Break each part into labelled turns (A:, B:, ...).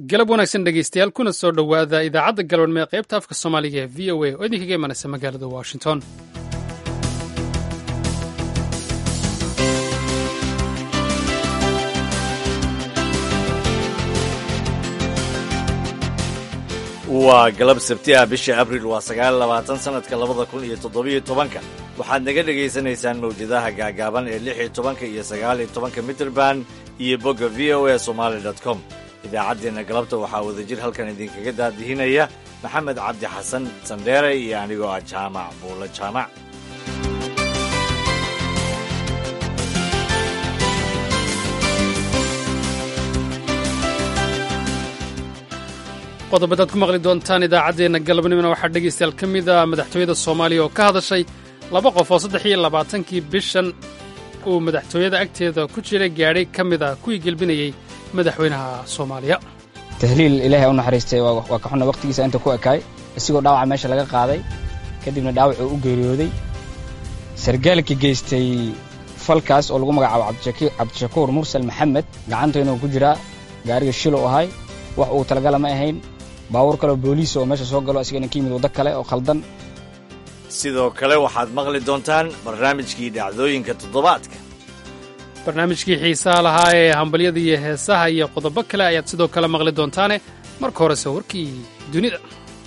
A: galab wanaagsan dhegeystayaal kuna soo dhowaada idaacadda galwadhme ee qaybta afka soomaaliga ee v o a oo idinkaga imanaysa magaalada washington
B: waa galab sabti ah bisha abriil waa sagaal labaatan sanadka labada kun iyo toddobiyo tobanka waxaad naga dhegaysanaysaan mawjadaha gaagaaban ee lix iyo tobanka iyo sagaal iyo tobanka mitrband iyo bogga v o a somaali dot com idaacaddeenna galabta waxaa wadajir halkan idinkaga daadihinaya maxamed cabdi xasan sandheere iyo anigoo ah jaamac buulo jaamac
A: qodobadaad ku maqli doontaan idaacaddeenna galabnimona waxaa dhegaystayaal ka mid a madaxtooyada soomaaliya oo ka hadashay laba qof oo saddex iyo labaatankii bishan uu madaxtooyada agteeda ku jira gaadhay ka mid a kuwii gelbinayey madaxweynaha soomaaliya
C: tahliil ilaahay u naxariistay waa ka xunna wakhtigiisa inta ku ekaay isigoo dhaawaca meesha laga qaaday kadibna dhaawacuu u geeriyooday sargaalka geystay falkaas oo lagu magacaabo cabdishakuur mursal maxamed gacantoynuu ku jiraa gaariga shilo u ahay wax uu talagala ma ahayn baabuur kaleoo booliis oo meesha soo galo asigana ka yimid waddo kale oo khaldan
B: sidoo kale waxaad maqli doontaan barnaamijkii dhacdooyinka toddobaadka
A: barnaamijkii xiisaha lahaa ee hambalyada iyo heesaha iyo qodobo kale ayaad sidoo kale maqli doontaane marka horese warkii dunida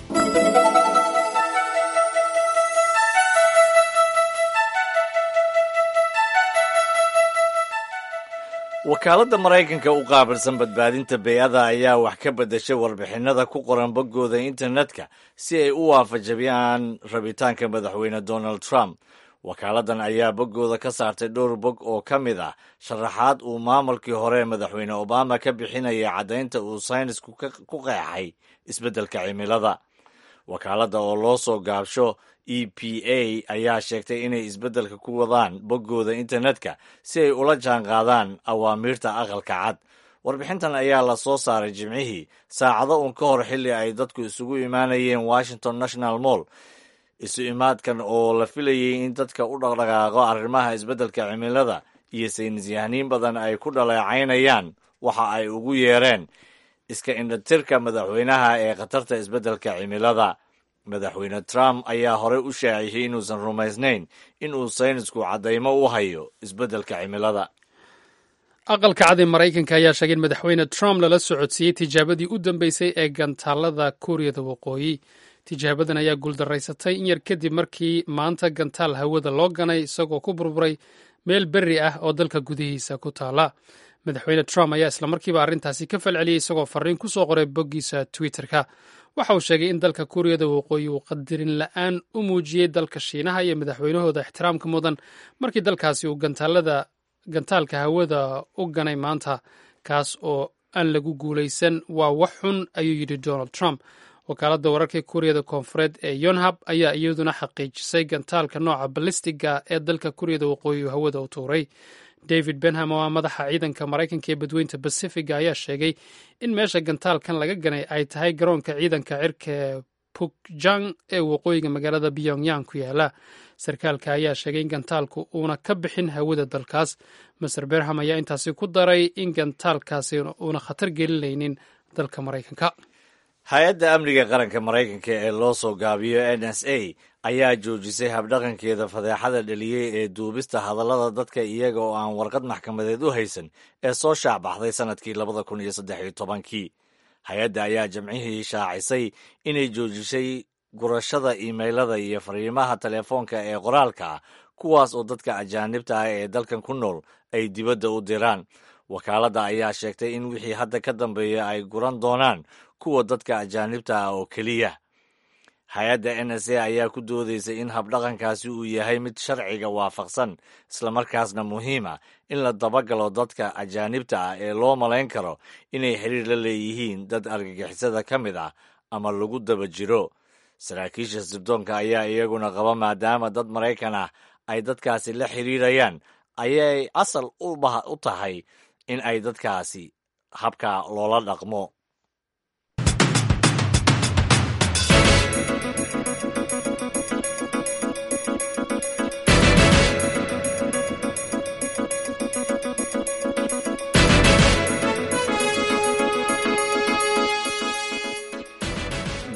B: wakaaladda maraykanka u qaabilsan badbaadinta bey-ada ayaa wax ka beddeshay warbixinnada ku qoran boggooda internetka si ay u waafajabiyaan rabitaanka madaxweyne donald trump wakaaladdan ayaa boggooda ka saartay dhowr bog oo ka mid ah sharaxaad uu maamulkii hore madaxweyne obama ka bixinayay caddaynta uu saynisku ku qeexay isbeddelka cimilada wakaaladda oo loo soo gaabsho e p a ayaa sheegtay inay isbeddelka ku wadaan boggooda internetka si ay ula jaan qaadaan awaamiirta aqalka cad warbixintan ayaa la soo saaray jimcihii saacado uun ka hor xilli ay dadku isugu imaanayeen washington national mall isu imaadkan oo la filayey in dadka u dhaqdhaqaaqo arrimaha isbeddelka cimilada iyo saynisyahaniin badan ay ku dhaleecaynayaan waxa ay ugu yeereen iska indhatirka madaxweynaha ee khatarta isbeddelka cimilada madaxweyne trump ayaa horey u shaaciyey inuusan rumaysnayn in uu saynisku caddaymo u hayo isbeddelka cimilada
A: aqalka cad ee maraykanka ayaa sheegay in madaxweyne trump lala socodsiiyey tijaabadii u dambeysay ee gantaalada kuuriyada waqooyi tijaabadan ayaa guuldaraysatay in yar kadib markii maanta gantaal hawada loo ganay isagoo ku burburay meel berri ah oo dalka gudihiisa ku taala madaxweyne trump ayaa islamarkiiba arrintaasi ka falceliyey isagoo fariin ku soo qoray boggiisa twitterka waxa uu sheegay in dalka kuuriyada waqooyi uu qadarin la-aan u muujiyey dalka shiinaha iyo madaxweynahooda ixtiraamka mudan markii dalkaasi uu gantaalka hawada u ganay maanta kaas oo aan lagu guulaysan waa wax xun ayuu yidhi donald trump wakaaladda wararka kuuriyada koonfureed ee yonhab ayaa iyaduna xaqiijisay gantaalka nooca balistiga ee dalka kuuriyada waqooyi uu hawada u tuuray david benham oo ah madaxa ciidanka maraykanka ee badweynta basifiga ayaa sheegay in meesha gantaalkan laga ganay ay tahay garoonka ciidanka cirka ee pukjang ee waqooyiga magaalada pyongyang ku yaala sarkaalka ayaa sheegay in gantaalku uuna ka bixin hawada dalkaas master benham ayaa intaasi ku daray in gantaalkaasi uuna khatar gelinaynin dalka maraykanka
B: hay-adda amniga qaranka maraykanka ee loo soo gaabiyo n s a ayaa joojisay habdhaqankeeda fadeexada dheliyey ee duubista hadallada dadka iyaga oo aan warqad maxkamadeed u haysan ee soo shaacbaxday sannadkii labada kun iyo saddex iyo tobankii hay-adda ayaa jamcihii shaacisay inay joojisay gurashada iimaylada iyo fariimaha telefoonka ee qoraalka ah kuwaas oo dadka ajaanibta ah ee dalkan ku nool ay dibadda u diraan wakaaladda ayaa sheegtay in wixii hadda ka dambeeya ay guran doonaan kuwa dadka ajaanibta ah oo keliya hay-adda n s a ayaa ku doodaysay in habdhaqankaasi uu yahay mid sharciga waafaqsan islamarkaasna muhiima in la dabagalo dadka ajaanibta ah ee loo malayn karo inay xiriir la leeyihiin dad argagixisada ka mid ah ama lagu daba jiro saraakiisha sirdoonka ayaa iyaguna qaba maadaama dad maraykan ah ay dadkaasi la xiriirayaan ayay asal u tahay in ay dadkaasi habka loola dhaqmo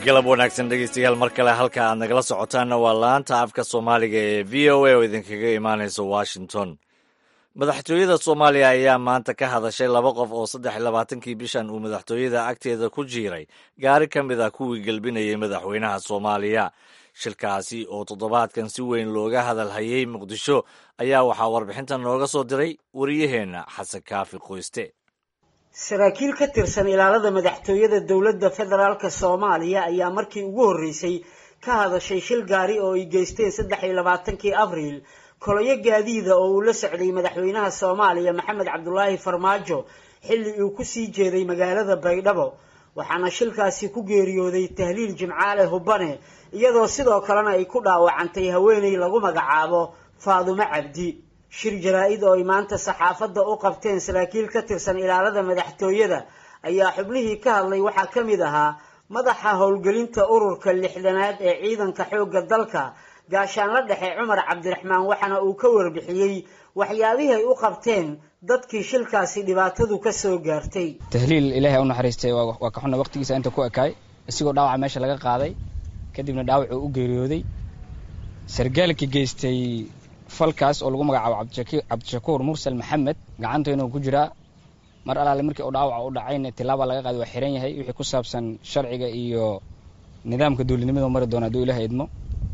B: galab wanaagsan dhegeystayaal mar kale halka aad nagala socotaanna waa laanta afka soomaaliga ee v o a oo idinkaga imaanaysa washington madaxtooyada soomaaliya ayaa maanta ka hadashay laba qof oo saddex iyo labaatankii bishan uu madaxtooyada agteeda ku jiiray gaari ka mid ah kuwii gelbinayay madaxweynaha soomaaliya shilkaasi oo toddobaadkan si weyn looga hadal hayay muqdisho ayaa waxaa warbixintan nooga soo diray wariyaheenna xasan kaafi qoyste
D: saraakiil ka tirsan ilaalada madaxtooyada dowladda federaalk soomaaliya ayaa markii ugu horreysay ka hadashay shil gaari oo ay geysteen saddex iyo labaatankii abriil koloyo gaadiida oo uu la socday madaxweynaha soomaaliya maxamed cabdulaahi farmaajo xilli uu ku sii jeeday magaalada baydhabo waxaana shilkaasi ku geeriyooday tahliil jimcaale hubbane iyadoo sidoo kalena ay ku dhaawacantay haweeney lagu magacaabo faadumo cabdi shir jaraa-id oo ay maanta saxaafadda u qabteen saraakiil ka tirsan ilaalada madaxtooyada ayaa xubnihii ka hadlay waxaa ka mid ahaa madaxa howlgelinta ururka lixdanaad ee ciidanka xoogga dalka gaashaanla dhexe cumar cabdiraxmaan waxaana uu ka warbixiyey waxyaabihii ay u qabteen dadkii shilkaasi dhibaatadu ka soo gaartay
C: tahliil ilaahay u naxariistay waa ka xunna waqtigiisa inta ku ekaay isigoo dhaawaca meesha laga qaaday kadibna dhaawacuu u geeriyooday sargaalka geystay falkaas oo lagu magacaabo cabdishakuur mursal maxamed gacantoyna ku jiraa mar alaale markii uu dhaawaca u dhacayna tilaaba laga qaaday waa xiran yahay wixii ku saabsan sharciga iyo nidaamka dowladnimada mari doona hadduu ilaah idmo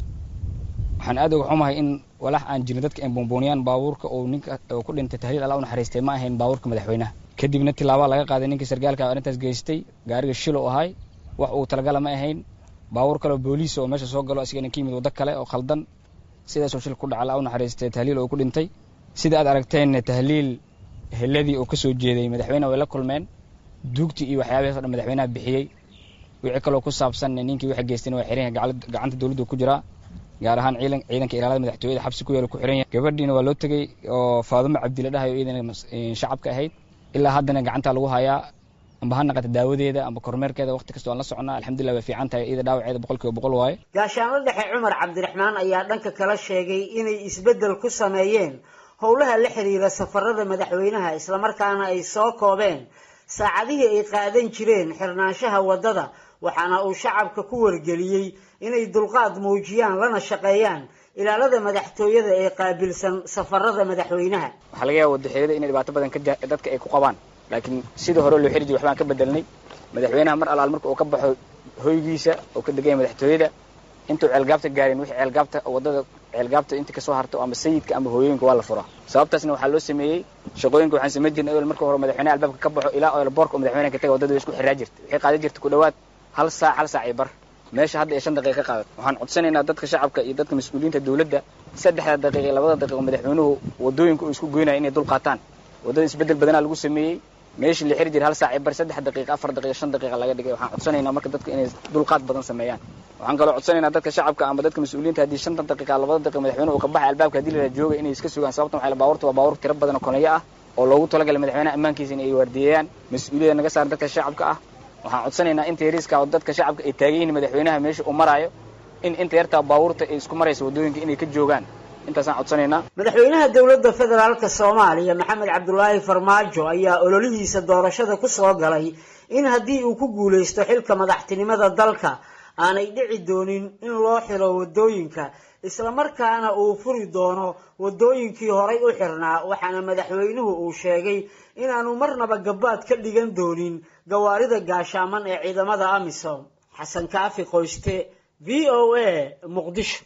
C: waxaan aad uga xumahay in walax aan jirin dadka ay buunbuuniyaan baabuurka uu ninka uu ku dhintay tahliil alla u naxariistay ma ahayn baabuurka madaxweynaha kadibna tilaaba laga qaaday ninkii sargaalka arrintaas geystay gaariga shilo ahay wax uu talagala ma ahayn baabuur kale oo booliis oo meesha soo galo asigana ka yimid waddo kale oo khaldan sidaasoo shil ku dhaca alla u naxariistay tahliil oo ku dhintay sida aad aragteenna tahliil heladii oo ka soo jeeday madaxweyne way la kulmeen duugtii iyo waxyaabahaas o dhan madaxweynaha bixiyey wixii kaloo ku saabsan ninkii waxa geystayna waa xiran yahay gacanta dowladdu ku jiraa gaar ahaan ciidan ciidanka ilaalada madaxtooyada xabsi ku yaala ku xiran yahay gabadhiina waa loo tegey oo faadumo cabdi la dhahayo iyadana shacabka ahayd ilaa haddana gacanta lagu hayaa amba ha naqata daawadeeda amba kormeerkeeda waqti kasta waan la soconnaa alxamdulillah way fiican tahay iyada dhaawaceeda boqol kiiba boqol waaye
D: gaashaanla dhexe cumar cabdiraxmaan ayaa dhanka kala sheegay inay isbeddel ku sameeyeen howlaha la xiriira safarada madaxweynaha islamarkaana ay soo koobeen saacadihii ay qaadan jireen xirnaanshaha waddada waxaana uu shacabka ku wargeliyey inay dulqaad muujiyaan lana shaqeeyaan ilaalada madaxtooyada ee qaabilsan safarada madaxweynaha
C: waxaa laga yaaba wadaxeeyada inay dhibaato badan dadka ay ku qabaan laakiin sidii hore loo xiri jiray waxbaan ka bedelnay madaxweynaha mar alaal marka uu ka baxo hoygiisa oo ka deganya madaxtooyada intuu ceelgaabta gaarin wixii ceelgaabta waddada ceelgaabta inta kasoo harto ama sayidka ama hooyooyinka waa la furaa sababtaasna waxaa loo sameeyey shaqooyinka waxaan samayn jirnay ewel marka hore madaxweynaha albaabka ka baxo ilaa eelboorka oo madaxweynaha ka taga waddada way isku xiraa jirta waxay qaadan jirta ku dhowaad hal saac hal saac iyo bar meesha hadda ee shan daqiiqa ka qaadat waxaan codsanaynaa dadka shacabka iyo dadka mas-uuliyiinta dowladda saddexda daqiiqa iyo labada daqiiqo madaxweynuhu waddooyinka uu isku goynaya inay dul qaataan waddada isbeddel badanaa lagu sameeyey meeshii la xiri jiray hal saac iyo bar saddex daqiiqa afar daqiiqa shan daqiiqa laga dhigay waxaan codsanaynaa marka dadka inay dulqaad badan sameeyaan waxaan kaloo codsanaynaa dadka shacabka ama dadka mas-uuliyiinta haddii shantan daqiiqa labada daqiiqa madaxweynuhu uu ka baxay albaabka haddii la jooga inay iska sugaan sababtan waxay baabuurta waa baabuur tiro badan oo koneyo ah oo loogu talagalay madaxweynaha ammaankiisa in ay waardiyeeyaan mas-uuliyada naga saaran dadka shacabka ah waxaan codsanaynaa inta yariiska oo dadka shacabka ay taagan yihiin madaxweynaha meesha uu maraayo in inta yartaa baabuurta ay isku maraysa waddooyinka inay ka joogaan intaasaan codsanaynaa
D: madaxweynaha dowladda federaalk soomaaliya maxamed cabdulaahi farmaajo ayaa ololihiisa doorashada ku soo galay in haddii uu ku guulaysto xilka madaxtinimada dalka aanay dhici doonin in loo xiro waddooyinka islamarkaana uu furi doono waddooyinkii horay u xirnaa waxaana madaxweynuhu uu sheegay inaanu marnaba gabaad ka dhigan doonin gawaarida gaashaaman ee ciidamada amisom xasan kaafi qoyste v o a muqdisho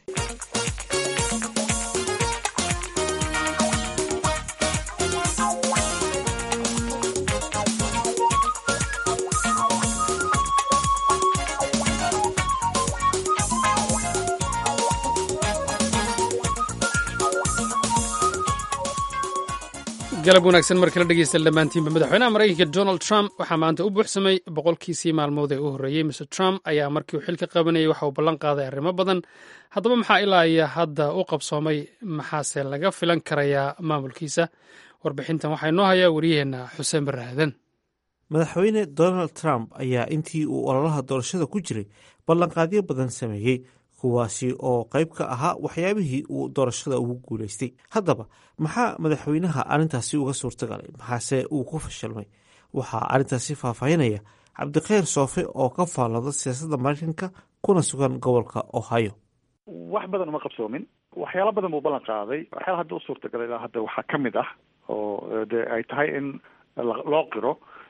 A: galab wanaagsan mar kala dhegeysta dhammaantiinba madaxweynaha maraykanka donald trump waxaa maanta u buuxsamay boqolkiisii maalmood ee u horreeyey mr trump ayaa markii uu xilka qabanayay waxa uu ballan qaaday arrimo badan haddaba maxaa ilaa iyo hadda u qabsoomay maxaase laga filan karayaa maamulkiisa warbixintan waxaa inoo hayaa wariyaheenna xuseen baraadan
E: madaxweyne donald trump ayaa intii uu ololaha doorashada ku jiray ballanqaadyo badan sameeyey kuwaasi oo qayb ka ahaa waxyaabihii uu doorashada ugu guulaystay haddaba maxaa madaxweynaha arrintaasi uga suurtagalay maxaase uu ku fashilmay waxaa arrintaasi faahfaahinaya cabdikhayr soofe oo ka faallooda siyaasadda maraykanka kuna sugan gobolka ohio
F: wax badan uma qabsoomin waxyaalo badan buu ballan qaaday waxyaala hadda u suurtagalay ilaa hadda waxaa ka mid ah oo de ay tahay in loo qiro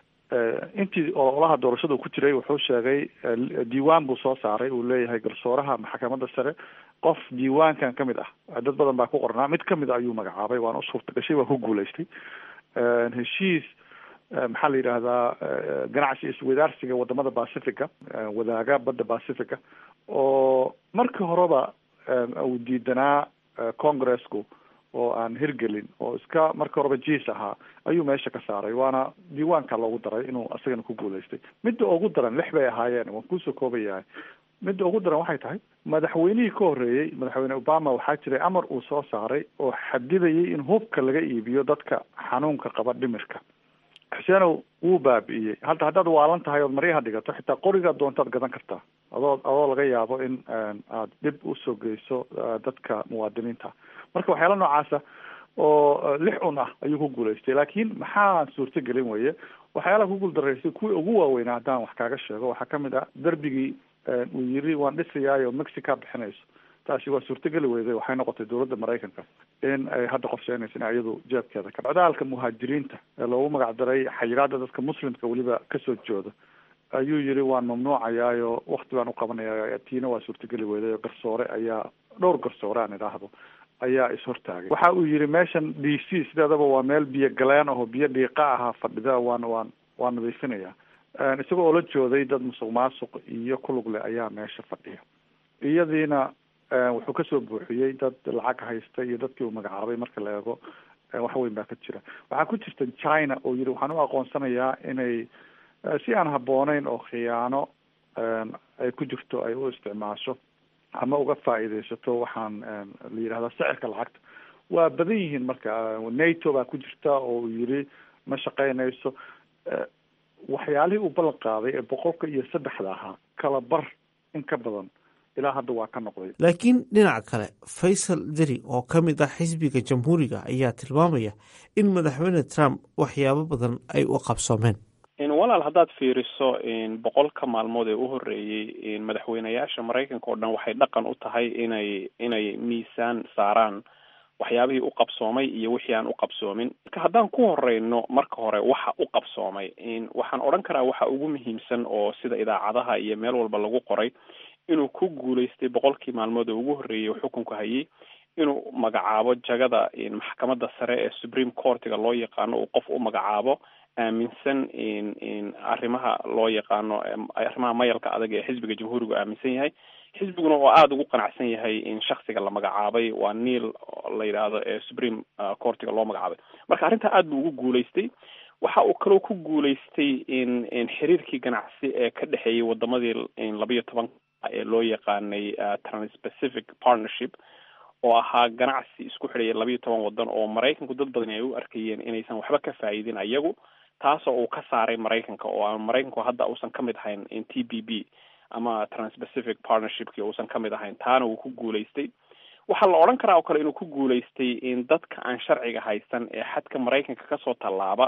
F: intii ololaha doorashada ku jiray wuxuu sheegay diiwaan buu soo saaray uu leeyahay garsooraha maxkamadda sare qof diiwaankan ka mid ah dad badan baa ku qornaa mid kamid a ayuu magacaabay waana u suurta gashay waa ku guulaystay heshiis maxaa la yidhaahdaa ganacsi iswadaarsiga wadamada pacifica wadaaga badda pacifica oo markii horeba uu diidanaa congresku oo aan hirgelin oo iska markii horeba jiis ahaa ayuu meesha ka saaray waana diiwaanka loogu daray inuu isagana ku guulaystay midda ugu daran lix bay ahaayeen waan kusoo koobayahay midda ugu daran waxay tahay madaxweynihii ka horreeyey madaxweyne obama waxaa jiray amar uu soo saaray oo xadidayay in hubka laga iibiyo dadka xanuunka qaba dhimirka xuseenow wuu baabi'iyey hadda haddaad waalan tahay ood maryaha dhigato xitaa qorigaa doontaad gadan kartaa adoo adoo laga yaabo in aad dhib usoo geyso dadka muwaadiniinta marka waxyaala noocaasa oo lix un ah ayuu ku guulaystay laakiin maxaa suurtagelin weye waxyaalaha ku guuldaraystay kuwii ugu waaweynaa haddaan wax kaaga sheego waxaa kamid ah derbigii uu yiri waan dhisayaayo mexica bixinayso taasi waa suurtageli weyday waxay noqotay dowladda maraykanka in ay hadda qorsheynaysa in iyadu jeebkeeda ka codaalka muhaajiriinta ee loogu magac daray xayiraada dadka muslimka weliba kasoo jooda ayuu yiri waan mamnuucayaayo wakti baan uqabanaya tiina waa suurtageli weyday oo garsoore ayaa dhowr garsoore aan idhaahdo ayaa ishortaagay waxa uu yiri meeshan d c sideedaba waa meel biyo galeen aho biyo dhiiqa ahaa fadhida waan waan waan nadiifinaya isagoo oo la jooday dad musuq maasuq iyo kulugle ayaa meesha fadhiya iyadiina wuxuu kasoo buuxiyey dad lacag haysta iyo dadkii uu magacaabay marka la eego wax weyn baa ka jira waxaa ku jirta china oo yiri waxaan u aqoonsanayaa inay si aan habbooneyn oo khiyaano ay ku jirto ay u isticmaasho ama uga faa'iidaysato waxaan la yidhahdaa sicirka lacagta waa badan yihiin marka nato baa ku jirta oo uu yiri ma shaqeynayso waxyaalihii uu ballan qaaday ee boqolka iyo saddexda ahaa kala bar in ka badan ilaa hadda waa ka noqday
E: laakiin dhinaca kale faysal deri oo ka mid ah xisbiga jamhuuriga ayaa tilmaamaya in madaxweyne trump waxyaabo badan ay u qabsoomeen
G: walaal haddaad fiiriso boqolka maalmood ee u horreeyey madaxweyneyaasha maraykanka oo dhan waxay dhaqan u tahay inay inay miisaan saaraan waxyaabihii u qabsoomay iyo wixii aan u qabsoomin marka haddaan ku horeyno marka hore waxa u qabsoomay waxaan odhan karaa waxa ugu muhiimsan oo sida idaacadaha iyo meel walba lagu qoray inuu ku guulaystay boqolkii maalmood oo ugu horreeyey xukunka hayay inuu magacaabo jagada maxkamadda sare ee supreme courtiga loo yaqaano uu qof u magacaabo aaminsan arrimaha loo yaqaano arrimaha mayalka adag ee xisbiga jamhuurigu aaminsan yahay xisbiguna oo aada ugu qanacsan yahay in shaksiga la magacaabay waa neil la yidhaahdo ee supreme courtiga loo magacaabay marka arrintaa aada buu ugu guulaystay waxa uu kaloo ku guulaystay in in xiriirkii ganacsi ee ka dhexeeyay wadamadii labayo toban ee loo yaqaanay transpacific partnership oo ahaa ganacsi isku xidhaya labayo toban wadan oo maraykanku dad badan ay u arkayeen inaysan waxba ka faa'iidin ayagu taasoo uu ka saaray maraykanka oo aan maraykanku hadda uusan ka mid ahayn in t b b ama transpacific partnershipki uusan ka mid ahayn taana uu ku guulaystay waxaa la odhan karaa oo kale inuu ku guulaystay in dadka aan sharciga haysan ee xadka maraykanka kasoo tallaaba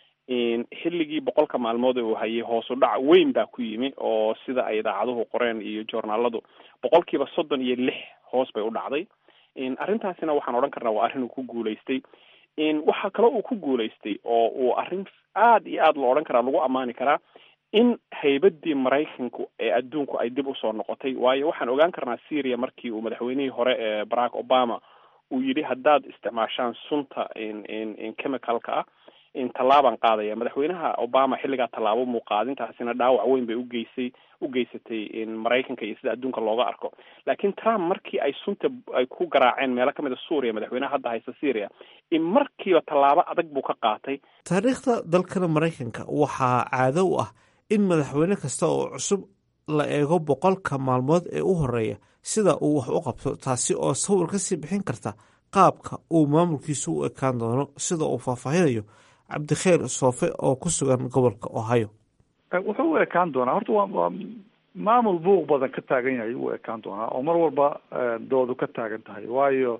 G: xilligii boqolka maalmood ee uu hayay hoosu dhac weyn baa ku yimi oo sida ay idaacaduhu qoreen iyo joornaaladu boqolkiiba soddon iyo lix hoos bay u dhacday arrintaasina waxaan odhan karnaa waa arrin uu ku guulaystay waxaa kaloo uu ku guulaystay oo uu arrin aada iyo aada loo odhan karaa lagu ammaani karaa in haybadii maraykanku ee adduunku ay dib usoo noqotay waayo waxaan ogaan karnaa syria markii uu madaxweynihii hore ee barack obama uu yidhi haddaad isticmaashaan sunta chemicalka ah tallaabaan qaadaya madaxweynaha obama xilligaa tallaabo muuqaadintaasina dhaawac weyn bay ugeysay u geysatay maraykanka iyo sida adduunka looga arko laakiin trump markii ay sunta ay ku garaaceen meelo kamid a suuriya madaxweynaha hadda haysta syria in markiiba tallaabo adag buu ka qaatay
E: taariikhda dalkana maraykanka waxaa caado u ah in madaxweyne kasta oo cusub la eego boqolka maalmood ee u horeeya sida uu wax u qabto taasi oo sawir kasii bixin karta qaabka uu maamulkiisu u ekaan doono sida uu faahfaahinayo cabdikheer soofe oo ku sugan gobolka ohio
F: wuxuu u ekaan doonaa horta waa waa maamul buuq badan ka taagan yahay u ekaan doonaa oo mar walba doodu ka taagan tahay waayo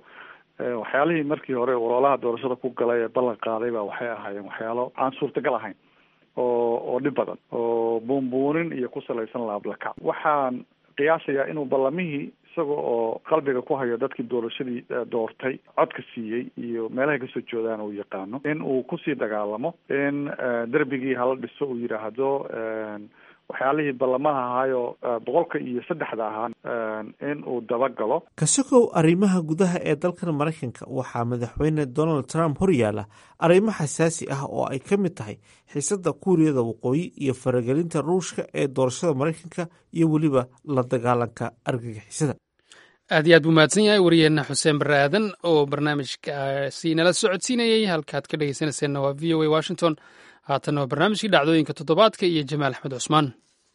F: waxyaalihii markii hore ololaha doorashada ku galay ee ballan qaaday ba waxay ahaayeen waxyaalo aan suurtagal ahayn oo oo dhib badan oo buunbuunin iyo ku salaysan laablakac waxaan qiyaasayaa inuu ballamihii isaga oo qalbiga ku hayo dadkii doorashadii doortay codka siiyey iyo meelahay kasoo joodaan uu yaqaano in uu kusii dagaalamo in derbigii hala dhiso uu yidhaahdo waxyaalihii ballamaha ahaayo boqolka iyo saddexda ahaa in uu dabagalo
E: kasogow arrimaha gudaha ee dalkan maraykanka waxaa madaxweyne donald trump horyaala arrimo xasaasi ah oo ay ka mid tahay xiisadda kuuriyada waqooyi iyo faragelinta ruushka ee doorashada maraykanka iyo weliba la dagaalanka argagixisada
A: aad iyo aad buu mahadsan yahay wariyeenna xuseen barre aadan oo barnaamijkaasi nala socodsiinayey halkaad ka dhegeysanayseena waa v o a washington haatanna waa barnaamijkii dhacdooyinka toddobaadka iyo jamaal axmed cusmaan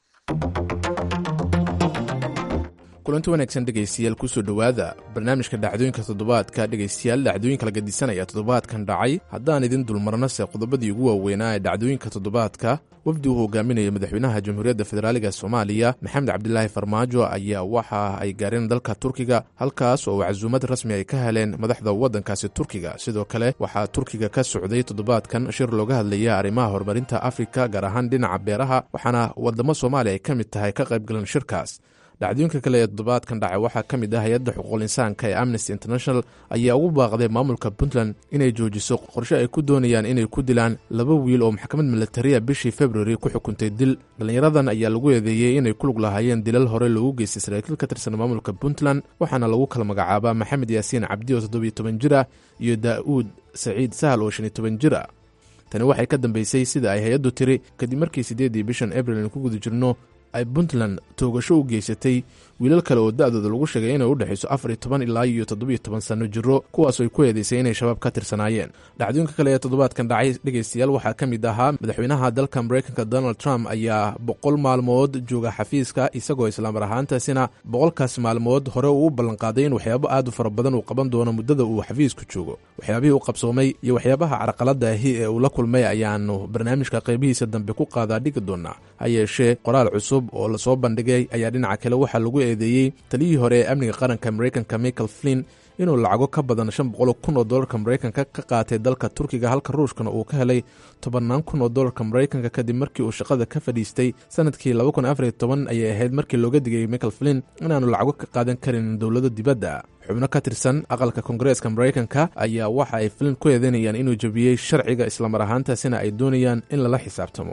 H: kulanti wanaagsan dhegaystayaal kusoo dhowaada barnaamijka dhacdooyinka toddobaadka dhegaystayaal dhacdooyinka la gadisanaya toddobaadkan dhacay haddaan idin dulmarnase qodobadii ugu waaweynaa ee dhacdooyinka toddobaadka wafdi uu hogaaminaya madaxweynaha jamhuuriyadda federaaliga soomaaliya maxamed cabdilaahi farmaajo ayaa waxa ay gaareen dalka turkiga halkaas oo casuumad rasmi ay ka heleen madaxda waddankaasi turkiga sidoo kale waxaa turkiga ka socday toddobaadkan shir looga hadlaya arrimaha horumarinta afrika gaar ahaan dhinaca beeraha waxaana wadamo soomaaliya ay ka mid tahay ka qaybgalan shirkaas dhacdooyinka kale ee toddobaadkan dhacay waxaa ka mid ah hay-adda xuquuqul insaanka ee amnesty international ayaa ugu baaqday maamulka puntland inay joojiso qorshe ay ku doonayaan inay ku dilaan laba wiil oo maxkamad militariya bishii februari ku xukuntay dil dhallinyaradan ayaa lagu eedeeyey inay ku lug lahaayeen dilal hore loogu geystay saraakiil ka tirsan maamulka puntland waxaana lagu kala magacaabaa maxamed yaasiin cabdi oo toddobiyo toban jir ah iyo daa'uud saciid sahal oo shan iyo toban jir ah tani waxay ka dambeysay sida ay hay-addu tiri kadib markii siddeeddii bishan abril aynu ku guda jirno ay puntland toogasho u geysatay wiilal kale oo da-dooda lagu sheegay inay u dhexayso afar iyo toban ilaa iyo toddobiyo toban sanno jiro kuwaasoo ay ku eedeysay inay shabaab ka tirsanaayeen dhacdooyinka kale ee toddobaadkan dhacay dhegaystayaal waxaa ka mid ahaa madaxweynaha dalka maraykanka donald trump ayaa boqol maalmood jooga xafiiska isagoo islaamar ahaantaasina boqolkaas maalmood hore uu u ballanqaaday in waxyaabo aad u fara badan uu qaban doono muddada uu xafiisku joogo waxyaabihii u qabsoomay iyo waxyaabaha carqaladda ahi ee uu la kulmay ayaanu barnaamijka qaybihiisa dambe ku qaadaa dhigi doonaa ha yeeshee qoraal cusub oo lasoo bandhigay ayaa dhinaca kale waxaa lagu eedeeyey taliyihii hore ee amniga qaranka maraykanka michael flin inuu lacago ka badan shan boqol kun oo dollarka maraykanka ka qaatay dalka turkiga halka ruushkana uu ka helay tobannaan kun oo dollarka maraykanka kadib markii uu shaqada ka fadhiistay sanadkii laba kun afariyo toban ayay ahayd markii looga digay michael flin inaanu lacago ka qaadan karin dowlado dibadda xubno ka tirsan aqalka koongareeska maraykanka ayaa waxa ay flin ku eedeynayaan inuu jebiyey sharciga islamar ahaantaasina ay doonayaan in lala xisaabtamo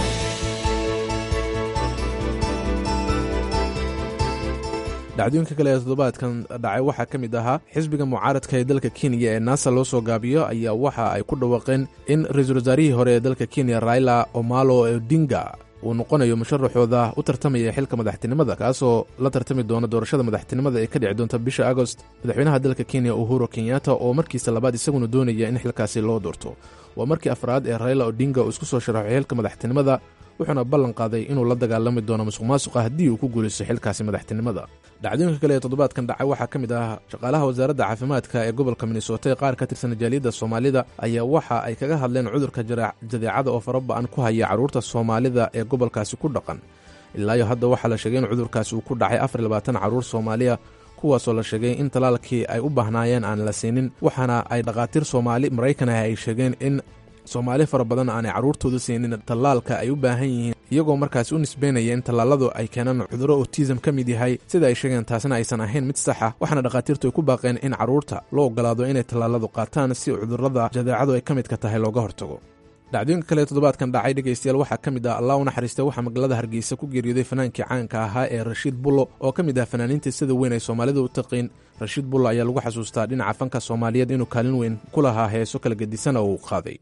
H: dhacdooyinka kale ee toddobaadkan dhacay waxaa ka mid ahaa xisbiga mucaaradka ee dalka kenya ee naasa loo soo gaabiyo ayaa waxa ay ku dhawaaqeen in ra-iisul wasaarihii hore ee dalka kenya raila omalo odinga uu noqonayo musharaxooda u tartamaya xilka madaxtinimada kaasoo la tartami doona doorashada madaxtinimada ee ka dhici doonta bisha agost madaxweynaha dalka kenya uhuru kenyatta oo markiisa labaad isaguna doonaya in xilkaasi loo doorto waa markii afraad ee raila odinga uu isku soo sharaxo xilka madaxtinimada wuxuuna ballan qaaday inuu la dagaalami doono musuq maasuqa haddii uu ku guulaysto xilkaasi madaxtinimada dhacdooyinka kale ee toddobaadkan dhacay waxaa ka mid ah shaqaalaha wasaaradda caafimaadka ee gobolka minnesota ee qaar ka tirsan jaaliyadda soomaalida ayaa waxa ay kaga hadleen cudurka jadeecada oo faraba-an ku haya carruurta soomaalida ee gobolkaasi ku dhaqan ilaayo hadda waxaa la sheegay in cudurkaasi uu ku dhacay afar labaatan carruur soomaaliya kuwaasoo la sheegay in talaalkii ay u baahnaayeen aan la siinin waxaana ay dhakhaatiir soomaali maraykan ah ay sheegeen in soomaali fara badan aanay carruurtooda siinin tallaalka ay u baahan yihiin iyagoo markaasi u nisbeynaya in tallaaladu ay keenaan cudurro otism ka mid yahay sida ay sheegeen taasina aysan ahayn mid saxa waxaana dhakhaatiirtu ay ku baaqeen in carruurta loo ogolaado inay tallaaladu qaataan si cudurrada jadeecadu ay ka midka tahay looga hortago dhacdooyinka kale toddobaadkan dhacay dhegaystayaal waxaa ka mid ah allah u naxariistay waxaa magaalada hargeysa ku geeriyooday fanaankii caanka ahaa ee rashiid bullo oo ka mid ah fanaaniintii sida weyn ay soomaalida u taqiin rashiid bullo ayaa lagu xasuustaa dhinaca fanka soomaaliyeed inuu kaalin weyn ku lahaa heeso kala gedisana oo uu qaaday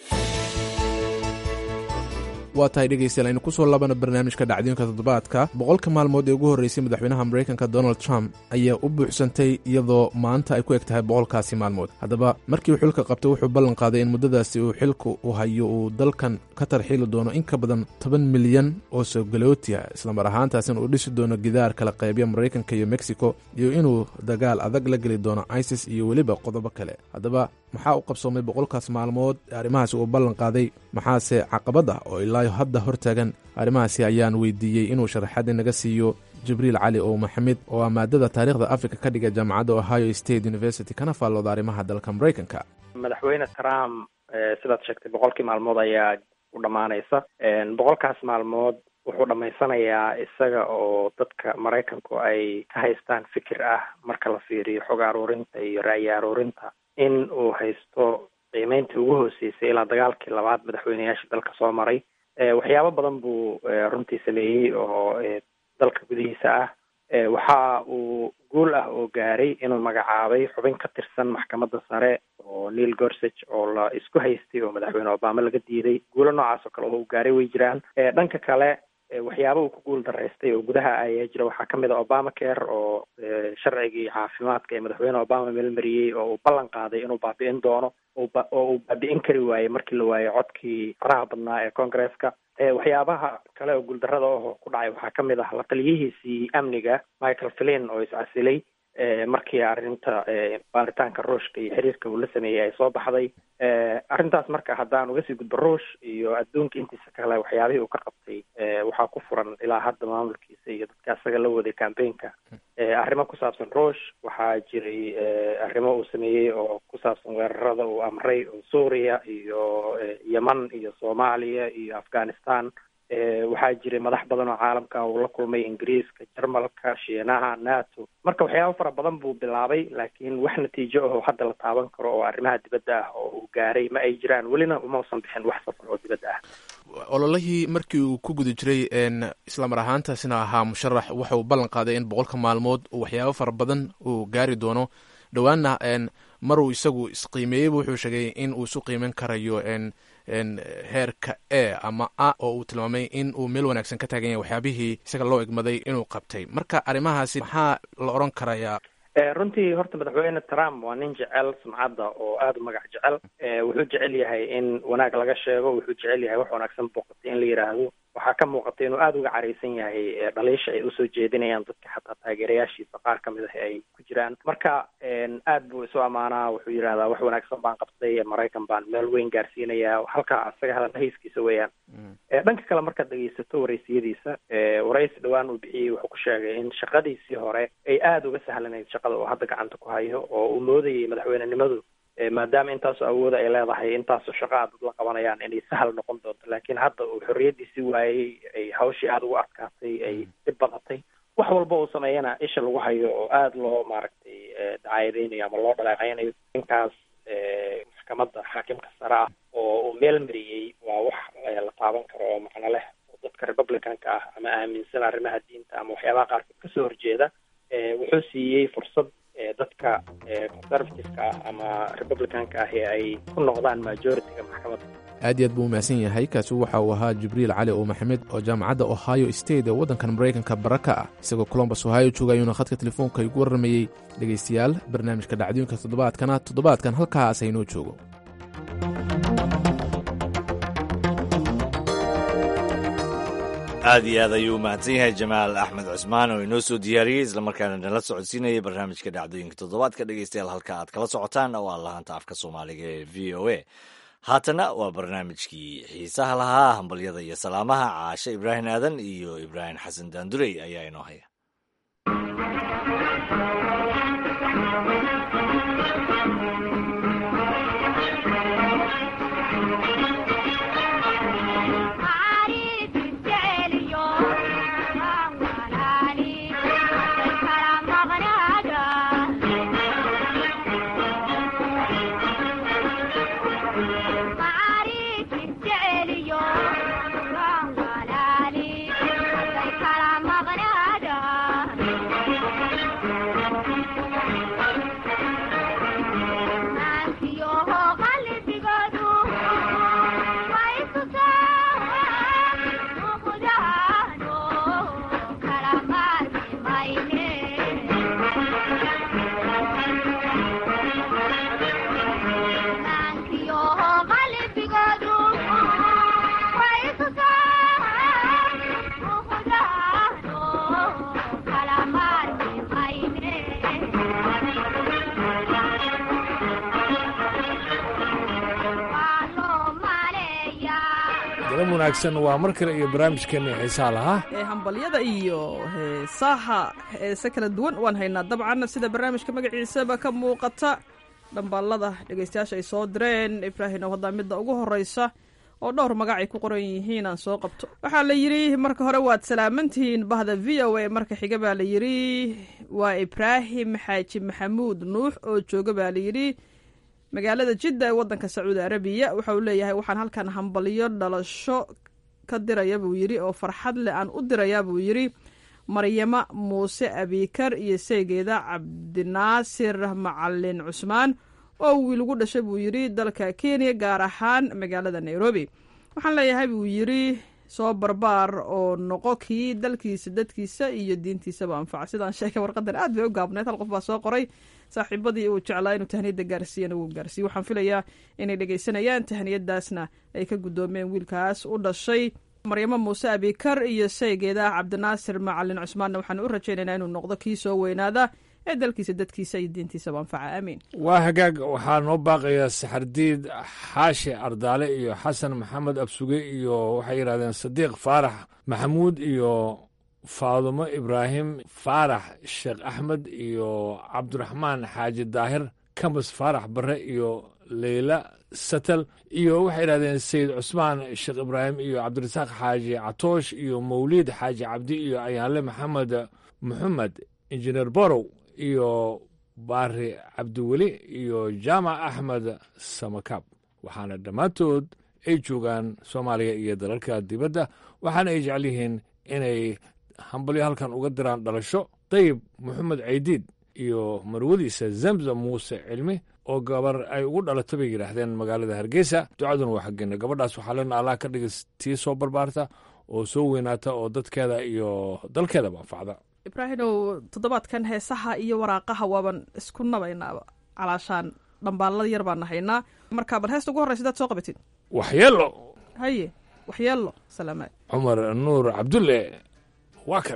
H: waa tahay dhegaystayaal aynu kusoo laabana barnaamijka dhacdooyinka toddobaadka boqolka maalmood ee ugu horreysay madaxweynaha maraykanka donald trump ayaa u buuxsantay iyadoo maanta ay ku eg tahay boqolkaasi maalmood haddaba markii uu xilka qabtay wuxuu ballan qaaday in muddadaasi uu xilka u hayo uu dalkan ka tarxiili doono in ka badan toban milyan oo soogalooti ah islamar ahaantaasina uu dhisi doono gidaar kala qaybya maraykanka iyo mexico iyo inuu dagaal adag la geli doono isis iyo weliba qodobo kale haddaba maxaa u qabsoomay boqolkaas maalmood arrimahaasi uu ballan qaaday maxaase caqabad ah oo ilaa hadda hortaagan arrimahaasi ayaan weydiiyey inuu sharaxaad inaga siiyo jibriil cali oo maxamed oo ah maadada taariikhda africa ka dhiga jaamacadda ohio state university kana faallooda arrimaha dalka maraykanka
I: madaxweyne trump sidaad sheegtay boqolkii maalmood ayaa u dhammaanaysa boqolkaas maalmood wuxuu dhammaysanayaa isaga oo dadka maraykanku ay ka haystaan fikir ah marka la fiiriyo xog aruurinta iyo ra'yi aruurinta in uu haysto qiimeyntii ugu hooseysay ilaa dagaalkii labaad madaxweyneyaashii dalka soo maray waxyaabo badan buu runtii sameeyey oo dalka gudihiisa ah waxa uu guul ah oo gaaray inuu magacaabay xubin ka tirsan maxkamadda sare oo neil gorsage oo la isku haystay oo madaxweyne obama laga diiday guulo noocaas oo kale oo uu gaaray way jiraan dhanka kale waxyaaba uu ku guul daraystay oo gudaha ayaa jira waxaa kamid a obama care oo sharcigii caafimaadka ee madaxweyne obama meelmariyey oo uu ballan qaaday inuu baabi'in doono oo uu baabi'in kari waayey markii la waayey codkii faraha badnaa ee congresska waxyaabaha kale oo guuldarada oo ku dhacay waxaa kamid ah la taliyihiisii amniga michael flin oo iscasilay markii arrinta baaritaanka ruushka iyo xiriirka uu la sameeyey ay soo baxday arrintaas marka haddaan uga sii gudbo ruush iyo adduunka intiisa kale waxyaabihii uu ka qabtay waxaa ku furan ilaa hadda maamulkiisa iyo dadka asaga la waday campaignka arrimo ku saabsan ruush waxaa jiray arrimo uu sameeyey oo ku saabsan weerarada uu amray oo suuriya iyo yeman iyo soomaaliya iyo afghanistan waxaa jiray madax badan oo caalamka uu la kulmay ingiriiska jarmalka shiinaha nato marka waxyaabo fara badan buu bilaabay laakiin wax natiijo ah oo hadda la taaban karo oo arrimaha dibadda ah oo uu gaaray ma ay jiraan welina umausan bixin wax safar oo dibadda ah
H: ololihii markii uu ku guda jiray islamar ahaantaasina ahaa musharax waxa uu ballan qaaday in boqolka maalmood waxyaabo fara badan uu gaari doono dhowaanna maruu isagu isqiimeeyeyba wuxuu sheegay in uu isu qiimeyn karayo heerka e ama a oo uu tilmaamay in uu meel wanaagsan ka taagan yahay waxyaabihii isaga loo egmaday inuu qabtay marka arrimahaasi maxaa la odhan karayaa
I: runtii horta madaxweyne trump waa nin jecel sumcadda oo aada u magac jecel wuxuu jecel yahay in wanaag laga sheego wuxuu jecel yahay wax wanaagsan booqatay in la yidhaahdo waxaa ka muuqata inuu aada uga caraysan yahay dhaliisha ay usoo jeedinayaan dadka xataa taageerayaashiisa qaar kamid ah ay ku jiraan marka aad buu isu ammaanaa wuxuu yidhahdaa wax wanaagsan baan qabtay maraykan baan meel weyn gaarsiinayaa halka asaga hadal hayskiisa weeyaan dhanka kale markaad dhegeysato waraysiyadiisa waraysi dhowaan uu bixiyey wuxuu ku sheegay in shaqadiisii hore ay aada uga sahlanayd shaqada uu hadda gacanta ku hayo oo uu moodayay madaxweynenimadu maadaama intaasoo awooda ay leedahay intaasoo shaqa a dad la qabanayaan inay sahal noqon doonto laakiin hadda uu xorriyadiisii waayey ay hawshii aada ugu adkaatay ay dhib badatay wax walba uu sameeyana isha lagu hayo oo aada loo maaragtay dacaayadeynayo ama loo dhaleeceynayo ninkaas maxkamadda xaakimka sare ah oo uu meel mariyey waa wax la taaban karo oo macno leh oo dadka republicanka ah ama aaminsan arrimaha diinta ama waxyaabaha qaarkood kasoo horjeeda wuxuu siiyey fursad dadka conservativeka ah ama republicanka ah ee ay ku noqdaan majority-ga maxkamadda
H: aad iyo aad buu umahadsan yahay kaasi waxa uu ahaa jibriil cali oo maxamed oo jaamacadda ohio state ee waddankan maraykanka bara ka ah isagoo colombus ohio jooga ayuuna khadka telefoonka igu warramayey dhegaystayaal barnaamijka dhacdooyinka toddobaadkana toddobaadkan halkaas aynoo joogo
B: aad iyo aad ayuu umahadsan yahay jamaal axmed cusmaan oo inoo soo diyaariyey islamarkaana nala socodsiinayay barnaamijka dhacdooyinka toddobaadka dhegeystayaal halka aad kala socotaan oo aa lahaanta afka soomaaliga ee v o a haatana waa barnaamijkii xiisaha lahaa hambalyada iyo salaamaha caashe ibraahim aadan iyo ibraahim xasan daandurey ayaa inoo haya
J: wanaagsan waa mar kale iyo barnaamijkeena xiisaa lahaa
K: ee hambalyada iyo heesaha heese kala duwan waan haynaa dabcan sida barnaamijka magaciisaba ka muuqata dhambaalada dhegeystayaasha ay soo direen ibraahim oo haddaa midda ugu horeysa oo dhowr magac ay ku qoran yihiin aan soo qabto waxaa la yidhi marka hore waad salaamantihiin bahda v o a marka xiga baa la yidhi waa ibraahim xaaji maxamuud nuux oo jooga baa la yidhi magaalada jidda ee waddanka sacuudi arabiya waxa uu leeyahay waxaan halkan hambalyo dhalasho ka diraya buu yidhi oo farxad leh aan u dirayaa buu yidhi maryamo muuse abikar iyo seegeeda cabdinaasir macalin cusmaan oo wiil ugu dhashay buu yidhi dalka kenya gaar ahaan magaalada nairobi waxaan leeyahay buu yidhi soo barbaar oo noqo kii dalkiisa dadkiisa iyo diintiisaba anfaca sidaan sheegay warqadan aad bay u gaabneed hal qof baa soo qoray saaxiibadii uu jeclaa inuu tahniyadda gaarsiiyana wuu gaarsiiyey waxaan filayaa inay dhegaysanayaan tahniyadaasna ay ka guddoomeen wiilkaas u dhashay maryamo muuse abikar iyo saygeeda cabdinaasir macalin cusmaanna waxaan u rajaynaynaa inuu noqdo kii soo weynaada ee dalkiisa dadkiisa iyo diintiisaba anfaca aamiin
J: waa hagaag waxaa noo baaqaya saxardiid xaashi ardaale iyo xasan maxamed absuge iyo waxay yidhahdeen sadiiq faarax maxamuud iyo faadumo ibraahim faarax sheekh axmed iyo cabdiraxmaan xaaji daahir kamas faarax barre iyo leyla satel iyo waxay yidhahdeen sayid cusmaan sheekh ibraahim iyo cabdirasaaq xaaji catoosh iyo mawliid xaaji cabdi iyo ayaanle maxamed moxamed injineer borow iyo baari cabdiweli iyo jaamac axmed samakaab waxaana dhammaantood ay joogaan soomaaliya iyo dalalka dibadda waxaana ay jecel yihiin inay hambalyo halkan uga diraan dhalasho dayib moxamed caydiid iyo marwadiisa zamzam muuse cilmi oo gabar ay ugu dhalato bay yidhaahdeen magaalada hargeysa ducaduna waa xaggeena gabadhaas waxaa lena allah ka dhigay tii soo barbaarta oo soo weynaata oo dadkeeda iyo dalkeedaba anfacda
K: ibraahimow toddobaadkan heesaha iyo waraaqaha waaban isku nabaynaaba calaashaan dhambaalada yar baan nahaynaa marka bal heesta ugu horreysa daad soo qabatid
J: waxyeelo
K: haye waxyeelo salaamaad
J: cumar nuur cabdulle waa kan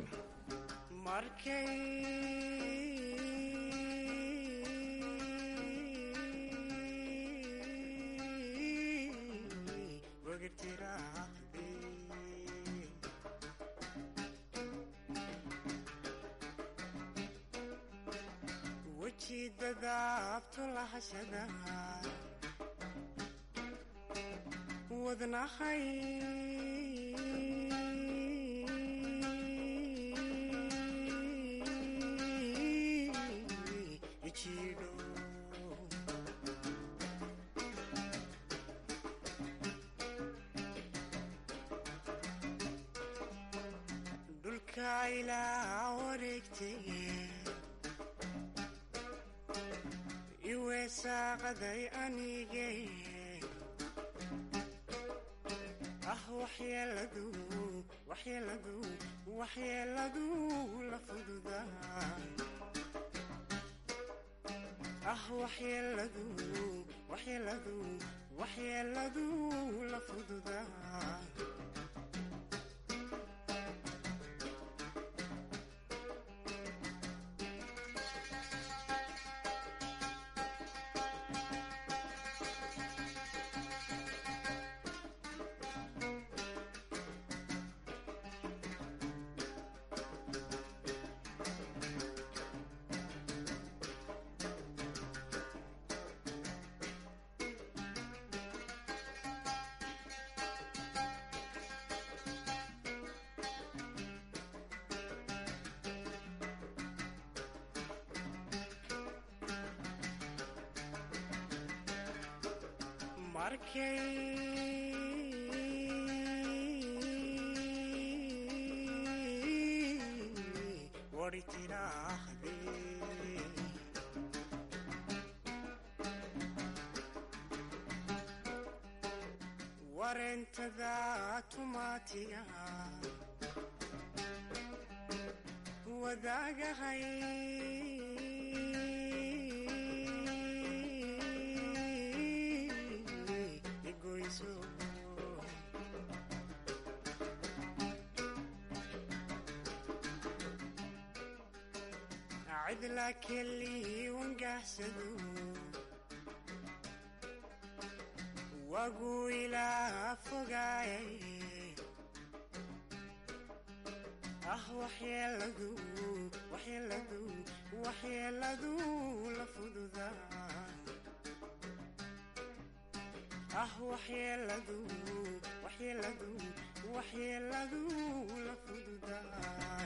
L: ah waxyeeladu waxyeeladu waxyeeladu la fududaa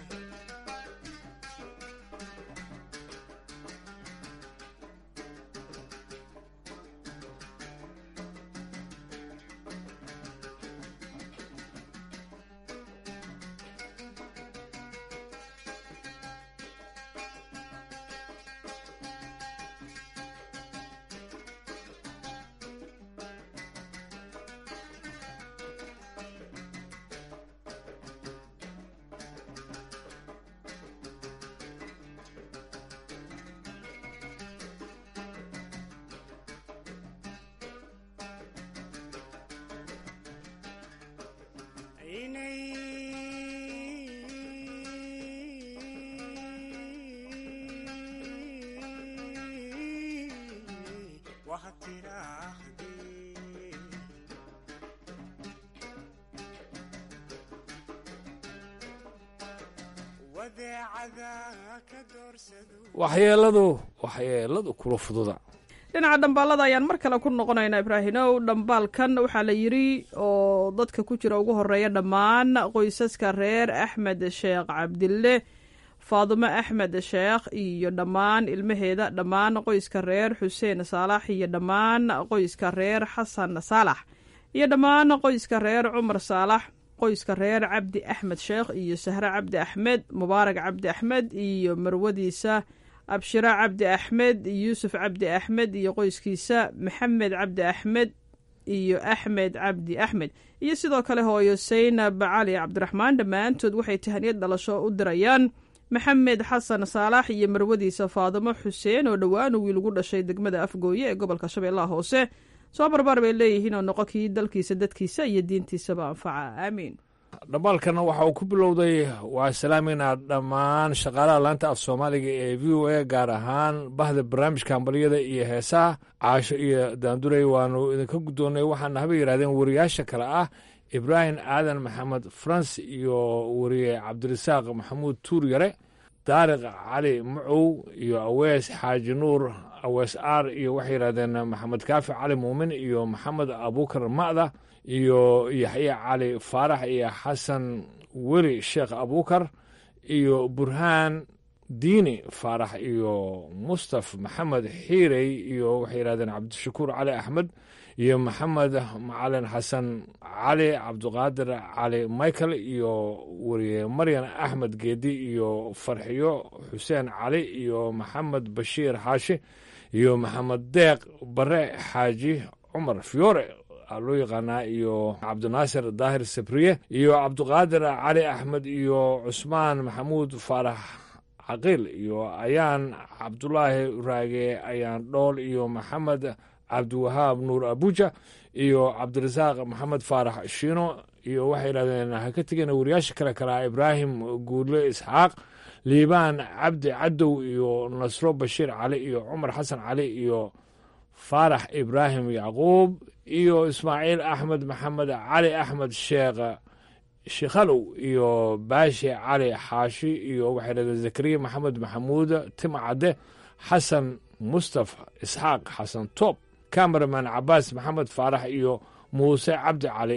J: waxyeeladu waxyeeladu kula fududa
K: dhinaca dhambaalada ayaan mar kale ku noqonaynaa ibraahimow dhambaalkan waxaa la yidri oo dadka ku jira ugu horeeya dhammaan qoysaska reer axmed sheekh cabdille faadumo axmed sheekh iyo dhammaan ilmaheeda dhammaan qoyska reer xuseen saalax iyo dhammaan qoyska reer xasan saalax iyo dhammaan qoyska reer cumar saalax qoyska reer cabdi axmed sheekh iyo sahre cabdi axmed mubaarak cabdi axmed iyo marwadiisa abshira cabdi axmed yuusuf cabdi axmed iyo qoyskiisa maxamed cabdi axmed iyo axmed cabdi axmed iyo sidoo kale hooyo saynab cali cabdiraxmaan dhammaantood waxay tahaniyad dhalasho u dirayaan maxamed xasan saalax iyo marwadiisa faadimo xuseen oo dhowaan wiil ugu dhashay degmada afgooye ee gobolka shabeellaha hoose soo barbaar bay leeyihiin oo noqo kii dalkiisa dadkiisa iyo diintiisaba anfaca aamiin
J: dhambaalkana waxa uu ku bilowday waa salaameynaa dhammaan shaqaalaha laanta af soomaaliga ee v o a gaar ahaan bahda barnaamijka hambalyada iyo heesaha caasho iyo daandurey waanu idinka guddoonnay waxaana haba yidhahdeen wariyaasha kale ah ibraahim aadan maxamed frans iyo wariye cabdirasaaq maxamuud tuur yare daariq cali macow iyo awees xaaji nuur awees aar iyo waxay yidhahdeen maxamed kaafi cali muumin iyo maxamed abuukar ma'da iyo yaxye cali faarax iyo xasan weli sheekh abuukar iyo burhaan diini faarax iyo mustaf maxamed xiirey iyo waxay yidhahdeen cabdishakuur cali axmed iyo maxamed macalin xasan cali cabdiqaadir cali michael iyo wariye maryan axmed geedi iyo farxiyo xuseen cali iyo maxamed bashiir xaashi iyo maxamed deeq bare xaaji cumar fiyoore loo yaqaanaa iyo cabdinaasir daahir sabriye iyo cabdiqaadir cali axmed iyo cusmaan maxamuud faarax caqiil iyo ayaan cabdulaahi raage ayaan dhool iyo maxamed cabdiwahaab nuur abuja iyo cabdirasaaq maxamed faarax shiino iyo waxay yidhahdeen ha ka tegeen wariyaasha kale kalaa ibraahim guudle isxaaq liibaan cabdi cadow iyo nasro bashiir cali iyo cumar xasan cali iyo faarax ibraahim yacquub iyo ismaaciil axmed maxamed cali axmed sheekh shikhalow iyo baashi cali xaashi iyo waxay dhahdeen zakariya maxamed maxamuud tima cadde xasan mustafa isxaaq xasan toob cameraman cabaas maxamed faarax iyo muuse cabdi cali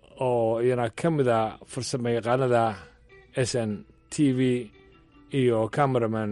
J: oo iyana ka mida farsamo yaqaanada s n t v iyo cameraman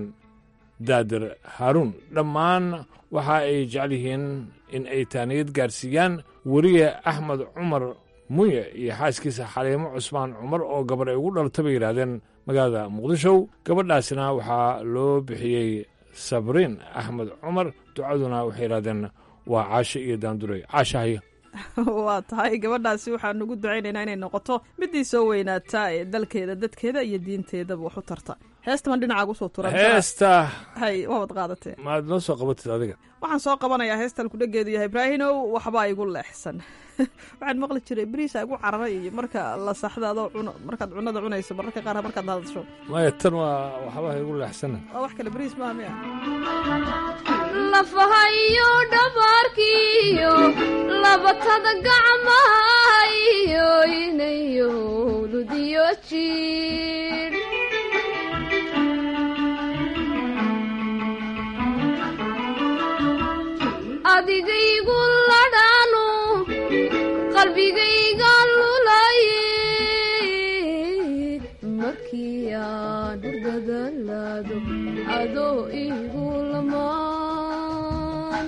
J: daadir haaruun dhammaan waxa ay jecel yihiin in ay taaniyad gaarsiiyaan weriye axmed cumar munye iyo xaaskiisa xaliimo cusmaan cumar oo gabar ay ugu dhalta bay yidhaahdeen magaalada muqdisho gabadhaasna waxaa loo bixiyey sabriin axmed cumar ducaduna waxay yidhahdeen waa caasho iyo daanduray caashahaya
K: waa tahay gabadhaasi waxaan ugu ducaynaynaa inay noqoto midii soo weynaataa ee dalkeeda dadkeeda iyo diinteedaba wax u tarta heestaman dhinacaaga usoo turan
J: heesta
K: hay waabad qaadatee
J: maad noo soo qabatid adiga
K: waxaan soo qabanayaa heestan kudhageedu yahay ibraahinow waxbaa igu leexsan waxaan maqli jiray beriisa igu cararay iyo marka la saxda adoo cuno markaad cunada cunayso mararka qaar markaad hadasho
J: maya tan waa waxbaa igu leexsana
K: waa wax kale beriis maaha miya
M: lafahayo dhabaarkiyo labatada gacmahayo inayo ludiyo jiir adigaygu ladhaanu qalbigayga lulaye markii aan hurdadalaado adoo igu lamaan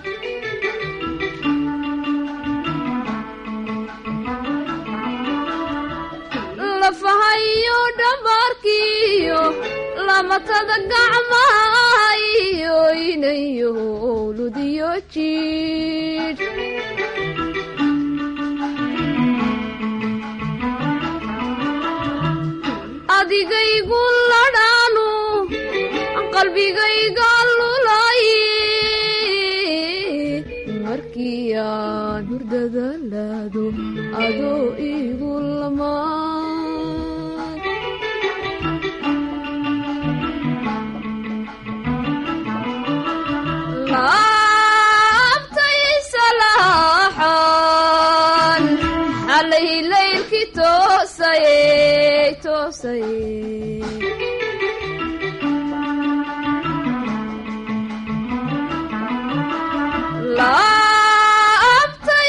M: lafahayo dhabarkiyo lamatada gacmahayo inayo ludiyo jidh adigaygu ladhaanu qalbigayga lulaye markii aan hurdadalaado adoo igu lamaan laabtay salaaxan xalay laylkii toosayey toosayey laabtay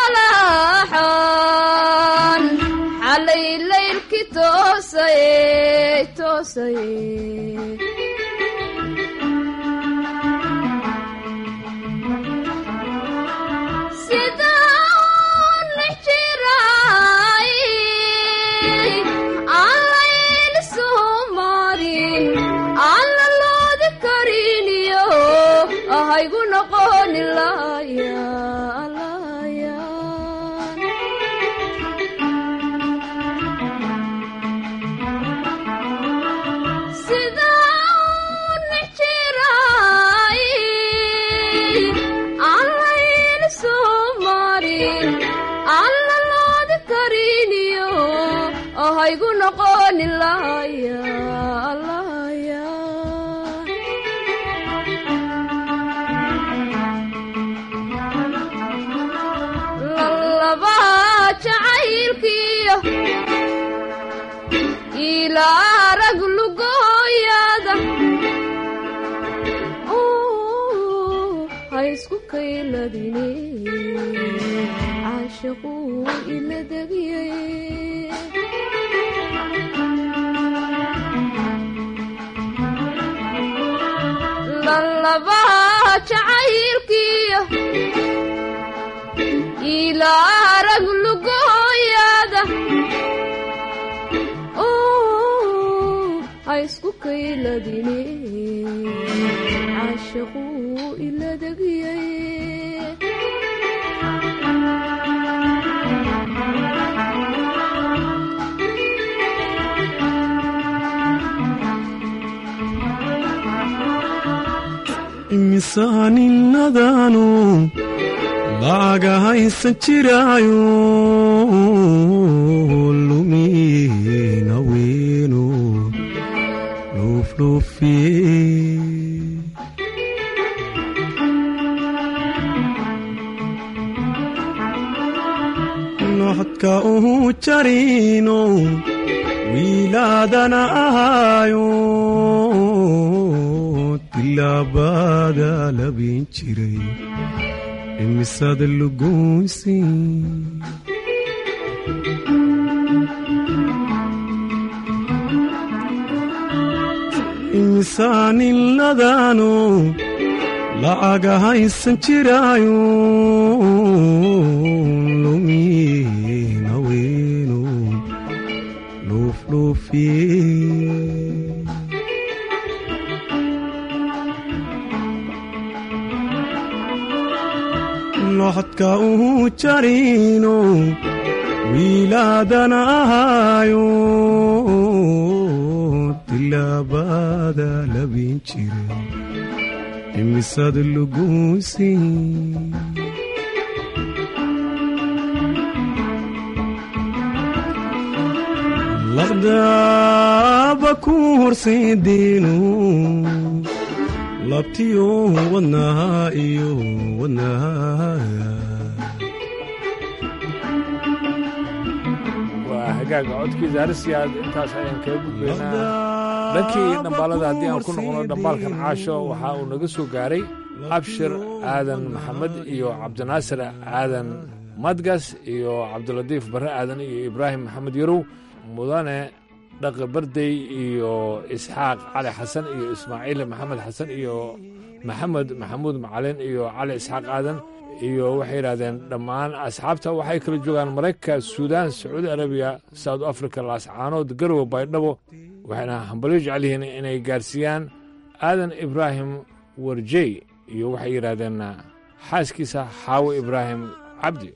M: salaaxan xalay laylkii toosayey toosayey haygu noqoni laya sida nijiray allayn soo marin alla loodi kariniyo haygu noqoni laya jacaylkiyo ilaa rag lugooyada ha isku kayladine caashiquu ila degiyay lalaba jacaylkiyo ilaa rag lugooyada ha isku kayladine caashiquu ila degiyay
N: imisaaninnadaanu laaga haysan jiraayo lumina weenu luufluufiye noxodka uhu jarino wiilaadana ahaayo tilaabada labin jiray imisada lugoysi imisaaniladaanu la'aga haysan jiraayo lumina weenu luufluufiye noxodka uhu jarino wiilaadana ahaayo tilaabada labin jiray imisada lugoysi laqdaaba ku horseediinu labtiyo wadnaha iyo wadnaha
J: waa hagaaga codkiisa harsiyaad intaas ayaan kaga gudbaynaa dhankii dhambaalada haddii aan ku noqono dhambaalkan caasho waxa uu naga soo gaaray abshir aadan maxamed iyo cabdinaasir aadan madgas iyo cabdilatiif barre aadan iyo ibraahim maxamed yarow mudane dhaqi bardey iyo isxaaq cali xasan iyo ismaaciil maxamed xasan iyo maxamed maxamuud macalin iyo cali isxaaq aadan iyo waxay yidhahdeen dhammaan asxaabta waxay kala joogaan maraykanka suudaan sacuudi arabiya south africa laascaanood garowe baydhabo waxayna hambalyo jecel yihiin inay gaarsiiyaan aadan ibraahim warjey iyo waxay yidhaahdeen xaaskiisa xaawo ibraahim cabdi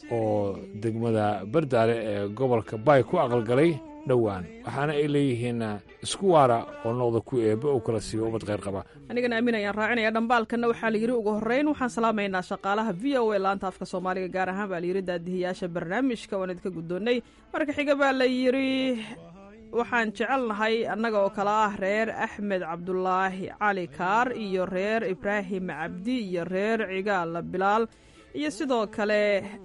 J: oo degmada bardaale ee gobolka baay ku aqalgalay dhowaan waxaana ay leeyihiin isku waara oo noqda ku eebbe uu kala siiyo ubad kheyr qaba
K: anigana aamin ayaan raacinaya dhambaalkanna waxaa la yidhi ugu horreyn waxaan salaamaynaa shaqaalaha v o a laanta afka soomaaliga gaar ahaan baa la yidhi daadihiyaasha barnaamijka waan idinka guddoonnay marka xiga baa la yidhi waxaan jecelnahay annaga oo kale ah reer axmed cabdulaahi cali kaar iyo reer ibraahim cabdi iyo reer cigaal bilaal iyo sidoo kale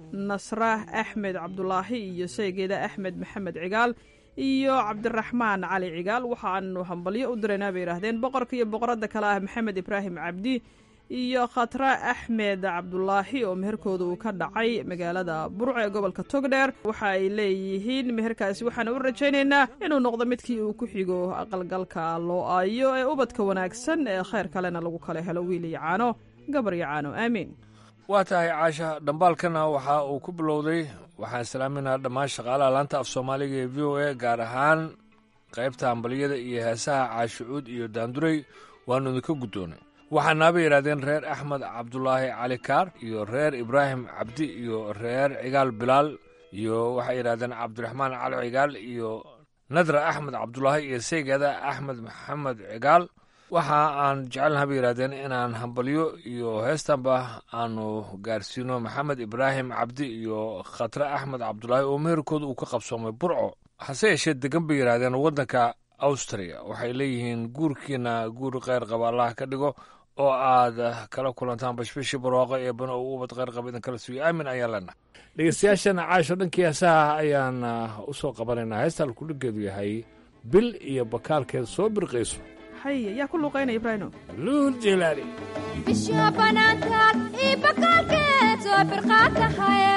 K: nasra axmed cabdulaahi iyo saygeeda axmed maxamed cigaal iyo cabdiraxmaan cali cigaal waxaanu hambalyo u diraynaa bay yidhaahdeen boqorka iyo boqoradda kale ah maxamed ibraahim cabdi iyo khatra axmed cabdulaahi oo meherkooda uu ka dhacay magaalada burco ee gobolka togdheer waxa ay leeyihiin meherkaasi waxaana u rajaynaynaa inuu noqdo midkii uu ku xigo aqalgalka loo aayo ee ubadka wanaagsan ee kheyr kalena lagu kala helo wiil iyo caano gabar iyo caano aamiin
J: waa tahay caasha dhambaalkana waxa uu ku bilowday waxaan salaaminaa dhammaan shaqaalaha laanta af soomaaliga ee v o a gaar ahaan qaybta hambaliyada iyo heesaha caashucuud iyo daandurey waannu idinka guddoonay waxaanaaba yidhahdeen reer axmed cabdulaahi cali kaar iyo reer ibraahim cabdi iyo reer cigaal bilaal iyo waxay yidhahdeen cabdiraxmaan cali cigaal iyo nadra axmed cabdulaahi iyo saygeeda axmed maxamed cigaal waxa aan jecelnaha bay yidhahdeen inaan hambalyo iyo heestanba aanu gaarsiino maxamed ibraahim cabdi iyo khatre axmed cabdulaahi oo meherkooda uu ka qabsoomay burco hase yeeshee degan bay yidhahdeen waddanka austria waxay leeyihiin guurkiina guur kheyr qaba allah ka dhigo oo aad kala kulantaan bashbashii barwaaqo ee bano uu ubad kheyr qaba idin kala sugiyo aamin ayaan leenahay dhegeystayaashana caasho dhankii heesaha ayaan u soo qabanaynaa heesta alkudhigeedu yahay bil iyo bakaalkeed soo birqayso
K: haye yaa ku luuqaynaya ibraahimo
J: luul jilaali
M: bisha banaantaad ii bakaalkeed soo birqaatahaye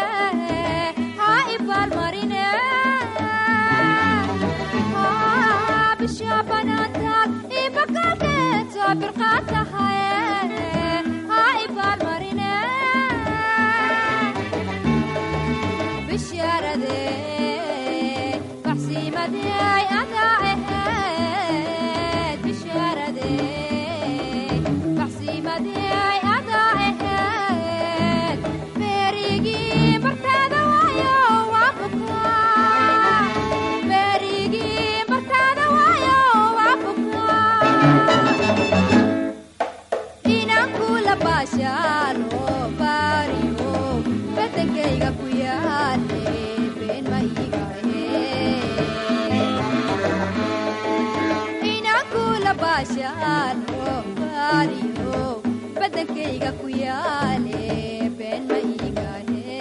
M: ha ibaalmarine bisha banaantaad ii bakaalkeed soo birqaatahaye ha ibaalmarine bishaarade baxsiimadeay adaa aheed bishaarade baxsiimadeay adaa aheed beerigii martaada waayo waa bukaa beerigii martaada waayo waa bukaa inaan kula baashaalo baariyo badankayga ku yaale been ma iigahe inaan kula baashaalo baariyo badankayga ku yaale been ma iigahe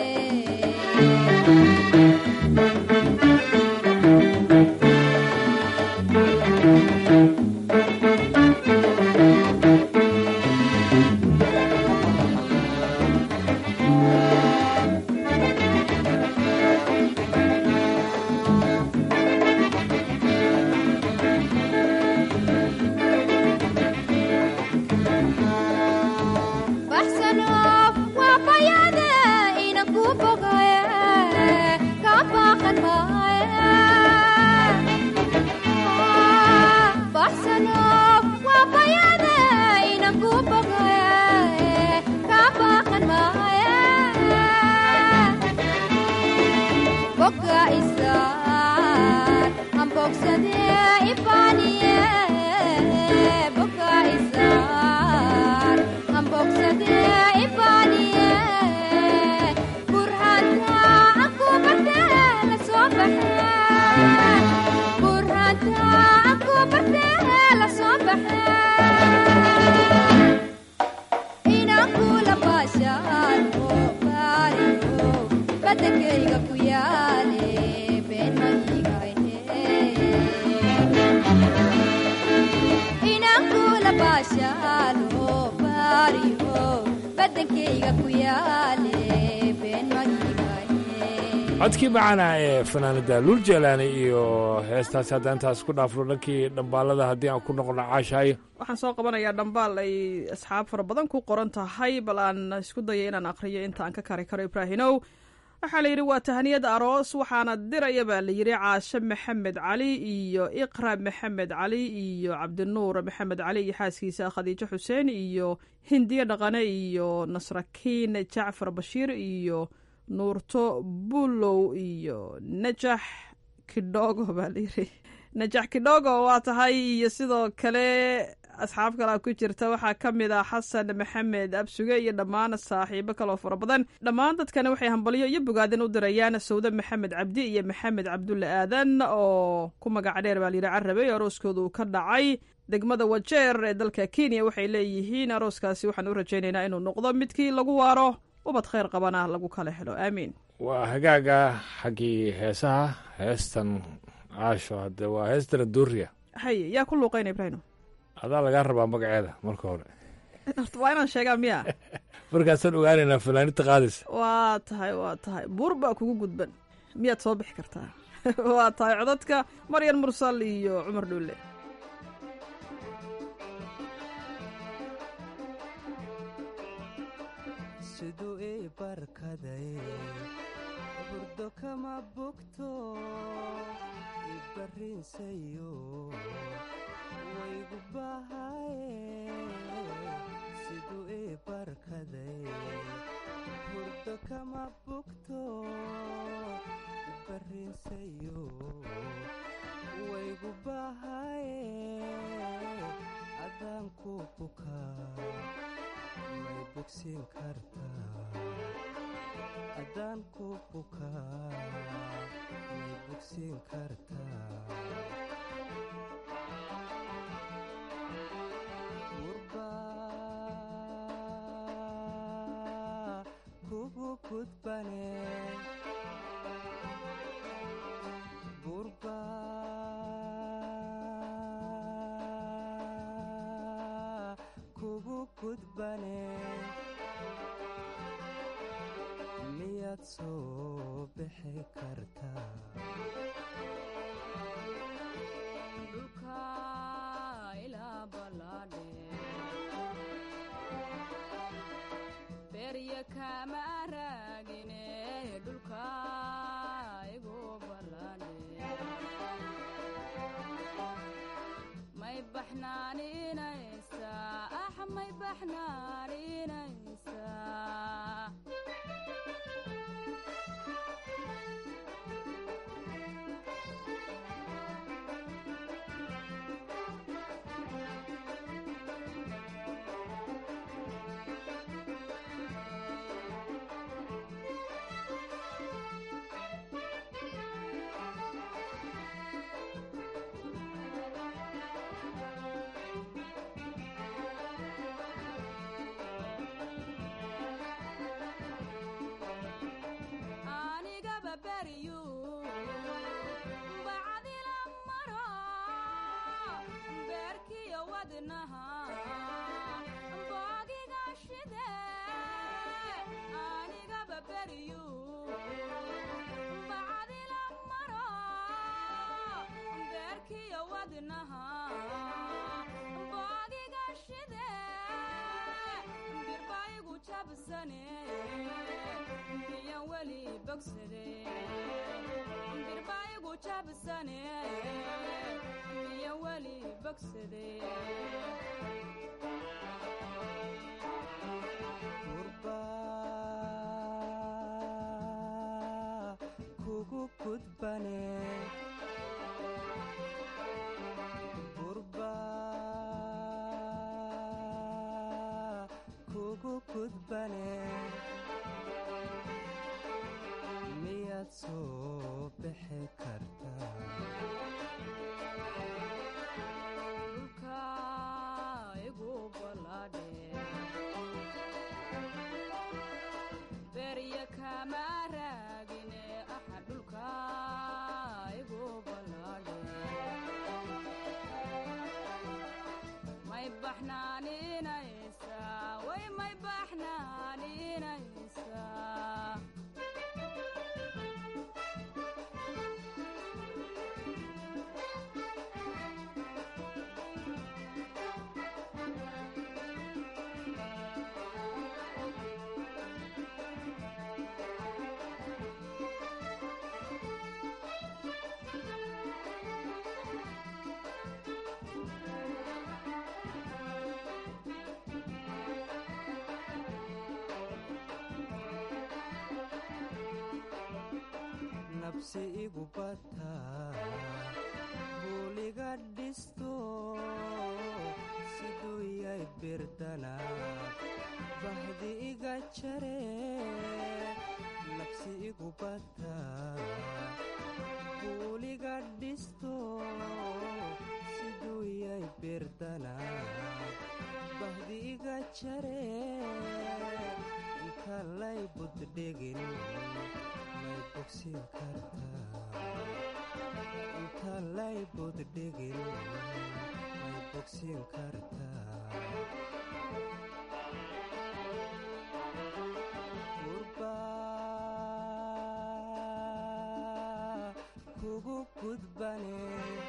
M: baxsano waa bayaade inan ku bogaye ka baaqan maaye baxsano waa bayaade inan ku bogaye ka baaqan maaye boga isaan aan bogsade ifaaniye boga isaan aan bogsade ifaaniye burhanta aan ku barte la soo baxe burhanta aan ku barte la soo baxe inaan kula baashaalo baariyo badankayga ku yaale been ma iigayne inaan kula baashaalo baariyo badankayga ku yaale been ma iigayne
J: codkii macaana ee fanaanada luul jeelaani iyo heestaasi haddaan intaas ku dhaafno dhankii dhambaalada haddii aan ku noqono caashaayo
K: waxaan soo qabanayaa dhambaal ay asxaab fara badan ku qoran tahay bal aan isku daya inaan aqriyo inta aan ka kari karo ibraahinow waxaa la yidhi waa tahaniyad aroos waxaana diraya baa la yidhi caashe maxamed cali iyo iqra maxamed cali iyo cabdinuur maxamed cali iyo xaaskiisa khadiijo xuseen iyo hindiye dhaqane iyo nasrakiin jacfar bashiir iyo nuurto bulow iyo najax kidhogo baa layidhi najax kidhogo waa tahay iyo sidoo kale asxaab kalea ku jirta waxaa ka mid ah xasan maxamed absuge iyo dhammaan saaxiibo kaloo fara badan dhammaan dadkani waxay hambalyo iyo bogaadin u dirayaan sawde maxamed cabdi iyo maxamed cabdulle aadan oo ku magac dheer baa layidhi carabe arooskooda uu ka dhacay degmada wajeer ee dalka kenya waxay leeyihiin arooskaasi waxaan u rajaynaynaa inuu noqdo midkii lagu waaro ubad khayr qabana lagu kala helo aamiin
J: waa hagaaga xaggii heesaha heestan caasho hadde waa heestana duuriya
K: haye yaa ku luuqayna ibraahim
J: adaa lagaa rabaa magaceeda marka hore
K: horta waa inaan sheegaa miya
J: markaasaan ogaanaynaa fanaanita qaadaysa
K: waa tahay waa tahay buur baa kugu gudban miyaad soo bixi kartaa waa tahay codadka maryan mursal iyo cumar dhuulle
L: siduu ii barkaday burdo kama bogto ibarrinsayo waygu bahaye siduu ii barkaday burdo kama bogto ibarrinsayo waygu bahaye adaan ku bukaa may bogsiin kartaa haddaan ku bukaa may bogsiin kartaa gurbaa kugu gudbane gurbaa kugu gudbane miyaad soo bixi kartaa
O: dhulka ilaa ballaadhe berya kama raagine dhulka igu ballaadhe may baxnaaninaysaa ah may baxnaaninaysaa anigaba beriyu bacdila maro beerkiyo wadnaha boogiga shide anigaba beriyu bacdila maro beerkiyo wadnaha boogiga shide birbaigu jabsane miyan weli bogsade birbaigu jabsane miyan weli bogsade
L: gurbaa kugu gudbane gurbaa kugu gudbane miyaad soo bixi kartaa
O: dhulka igu ballaadhe berya kama raagine aha dhulka igu ballaadhe may baxnaaninaysaa way may baxnaaninaysaa
L: labsi igu bataa buuliga dhisto siduu yay birdana bahdi iga jare labsi igu bataa buuliga dhisto siduu yay birdana bahdi iga jare inta lay buddhigin may bogsin kartaa inta lay buddhigin may bogsin kartaa gurba kugu gudbane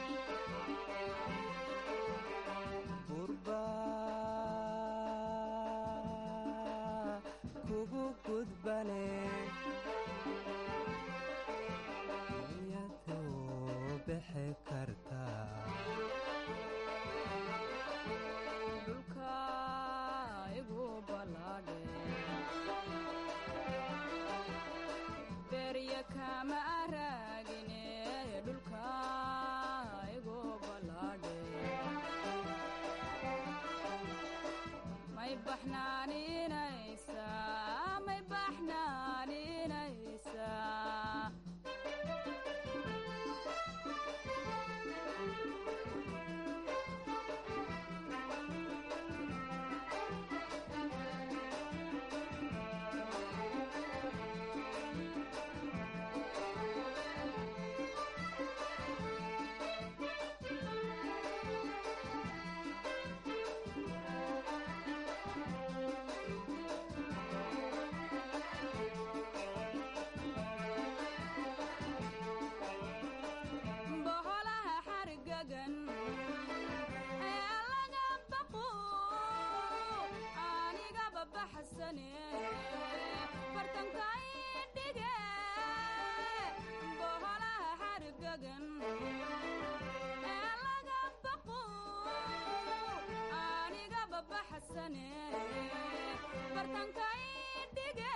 L: gurba kugu gudbane miyadoo bixi kartaa
O: dhulka igu balaadhe berya kama araagine dhulka igu balaadhe may baxnaaninaysaa may baxnaaninaysaa boholaha xargagan ee laga baqo anigaba baxsane fartankay dhige boholaha xargagan ee laga baqo anigaba baxsane fartankay dhige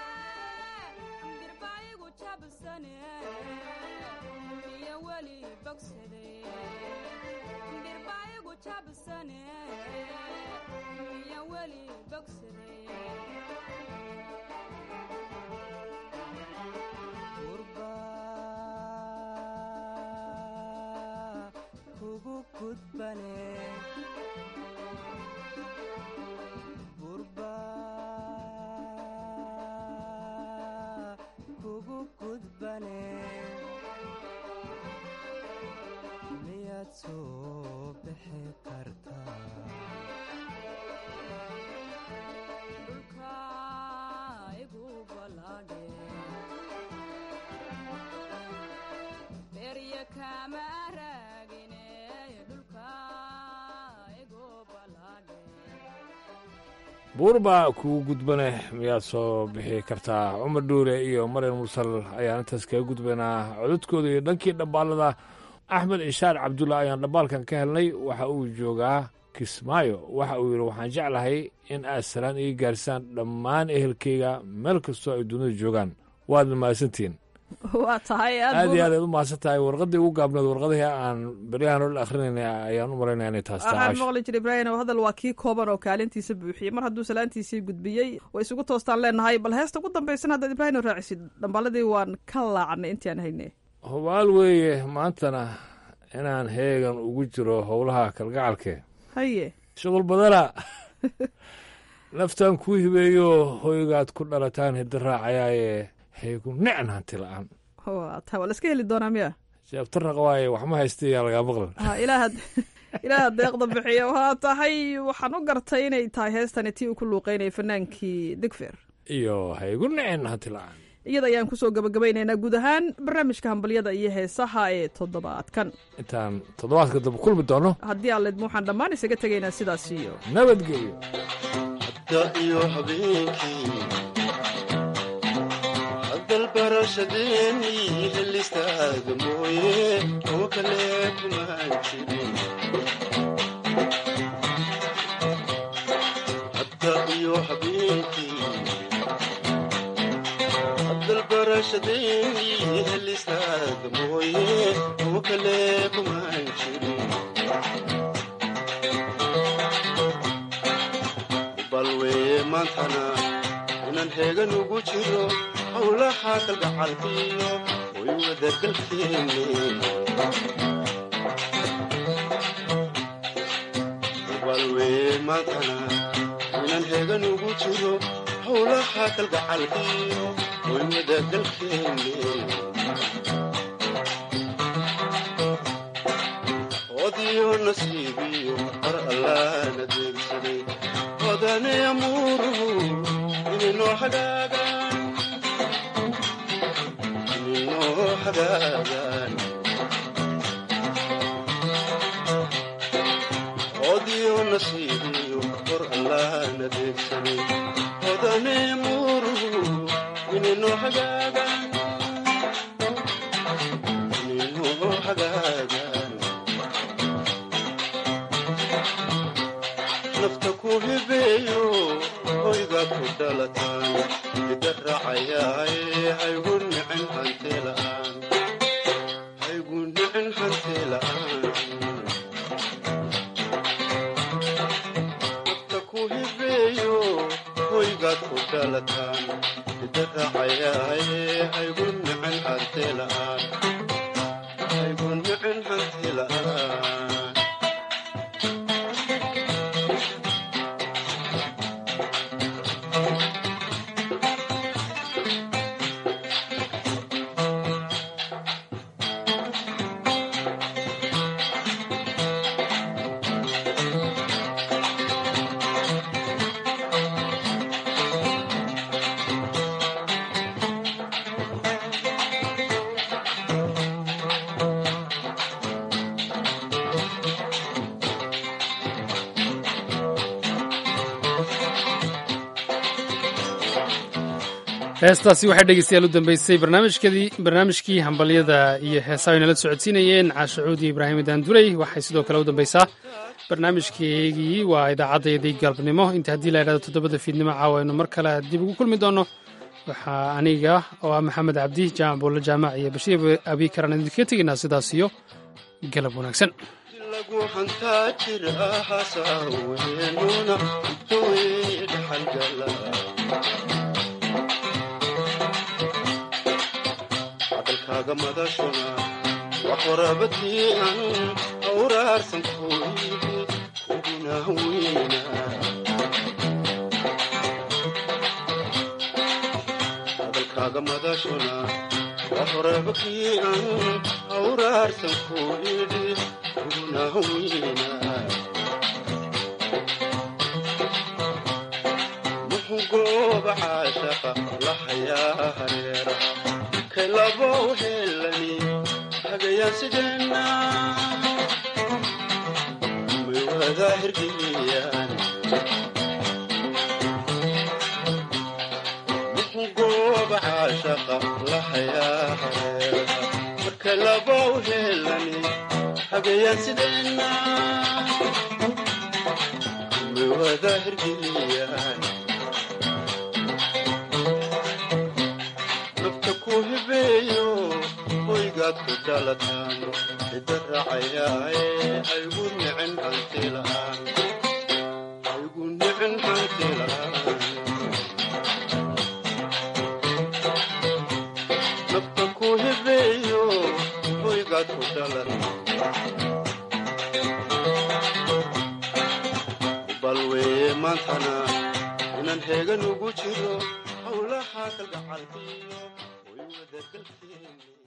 O: birbaigu jabsane iyo weli bogsade birbaigu jabsane iyo weli bogsade
L: gurba kugu gudbane gurba kugu gudbane miyaad soo bixi kartaa
O: dhulka igu balaadhe berya kama raagine dhulka igu balaadhe
J: buur baa kugu gudbane miyaad soo bixi kartaa cumar dhuure iyo maryan mursal ayaan intaas kaga gudbaynaa codadkooda iyo dhankii dhambaalada axmed ishaar cabdulla ayaan dhambaalkan ka helnay waxa uu joogaa kismaayo waxa uu yidhi waxaan jeclahay in aad salaan iga gaarsaan dhammaan ehelkayga meel kastoo ay dunida joogaan waadna mahadsantihiin
K: waa tahay
J: aad iyo aad aad u mahadsan tahay warqaddii ugu gaabneed warqadihii aan beryahan oo akhrinayna ayaan u malaynaya inay taas tahay
K: waxaan
J: caash.
K: maqli jiray ibraahim oo hadal waa kii kooban oo kaalintiisa buuxiyey mar hadduu salaantiisii gudbiyey way isugu toostaan leenahay bal heesta ugu dambaysan haddaad ibraahim oo raacisid dhambaaladii waan ka laacnay intii aan haynay
J: hubaal weeye maantana inaan heegan ugu jiro howlaha kalgacalke
K: haye
J: shuqul badana naftaan kuu hibeeyo hoygaad ku dhalataan hidda raacayaaye heegu nicn hanti la'aan
K: waa tahay waa la iska heli doonaa miya
J: jeebtaraq waaye wax ma haystayaa lagaa maqlan
K: ha ilaahad ilaaha deeqda bixiya waa tahay waxaan u gartay inay tahay heestani tii uu ku luuqeynayay fanaankii digfer
J: iyo heegu nicn hanti la'aan
K: iyada ayaan kusoo gabagabaynaynaa guud ahaan barnaamijka hambalyada iyo heesaha ee toddobaadkan
J: intaan toddobaadka dambe kulmi doono
K: haddii aan leedmo waxaan dhammaan isaga tegaynaa sidaas iyo
J: nabadgelyo
P: iyo habeenkii hadalbarashadeennii helistaaga mooye oo kale kuma jirin hadda iyo habeenkii hibashadayni helistaada mooye oo kale kumaan jirin balweye maantana inaan heegan ugu jiro howlaha kalgacalkiyo way wadagalkeeni balweye maantana inaan heegan ugu jiro howlaha kalgacalkiyo way wadagalkeeni odiyo nasiibiyo qar allaana deegsaday hodane amuuruhu ininoo hagaagaan ininoo hagaagaan odiyo nasiibiyo qor allaana deegsaday hodane amuuruhu ininoo hagaagaan ininoo hagaagaan nafta ku hibeeyo hoyga ku dhalataan ida raacayaaye haygu nicin hantee la'aan haygu nicin hantee la'aan nafta ku hibeeyo hoygaad ku dhalataan ida raacayaaye haygu nicin hantee la'aan haygu nicin hantee la'aan
A: heestaasi waxay dhegeystayaal u dambeysay barnaamijkadii barnaamijkii hambalyada iyo heesaa ay nala socodsiinayeen caashacuudi ibraahim daanduley waxay sidoo kale u dambeysaa barnaamijkeegii waa idaacaddayadii galabnimo inta haddii la idhahdo toddobada fiidnimo caawa aynu mar kale dib ugu kulmi doono waxaa aniga oo ah maxamed cabdi jaamac buulle jaamac iyo bashiir abiikaran idinkaga tegaynaa sidaas iyo galab wanaagsan
P: lagu hantaa jira hasaaweynuna intooy dhaxalgala hadalkaaga madashuna waa qorabadii an awraarsan kooyidi kuguna weyna hadalkaaga madashuna waa qorabadii an awraarsan kooyidi kuguna weyna muxuu gooba caashaqa la hayaa hareera kalabow helani hagayaan sideenna may wada hirgeliyaan muxuu gooba caashaqa la hayaa hareera marka labow helani hagayaan sideenna may wada hirgeliyaan hibeeyo hoygaad ku dhalataan ida raacayaaye haygu nicin hanti la'aan haygu nicin hanti la'aan nafta ku hibeeyo hoygaad ku dhalataan balweye maantana inaan heegan ugu jiro howlaha kalgacalkiyo way wadagalkeeni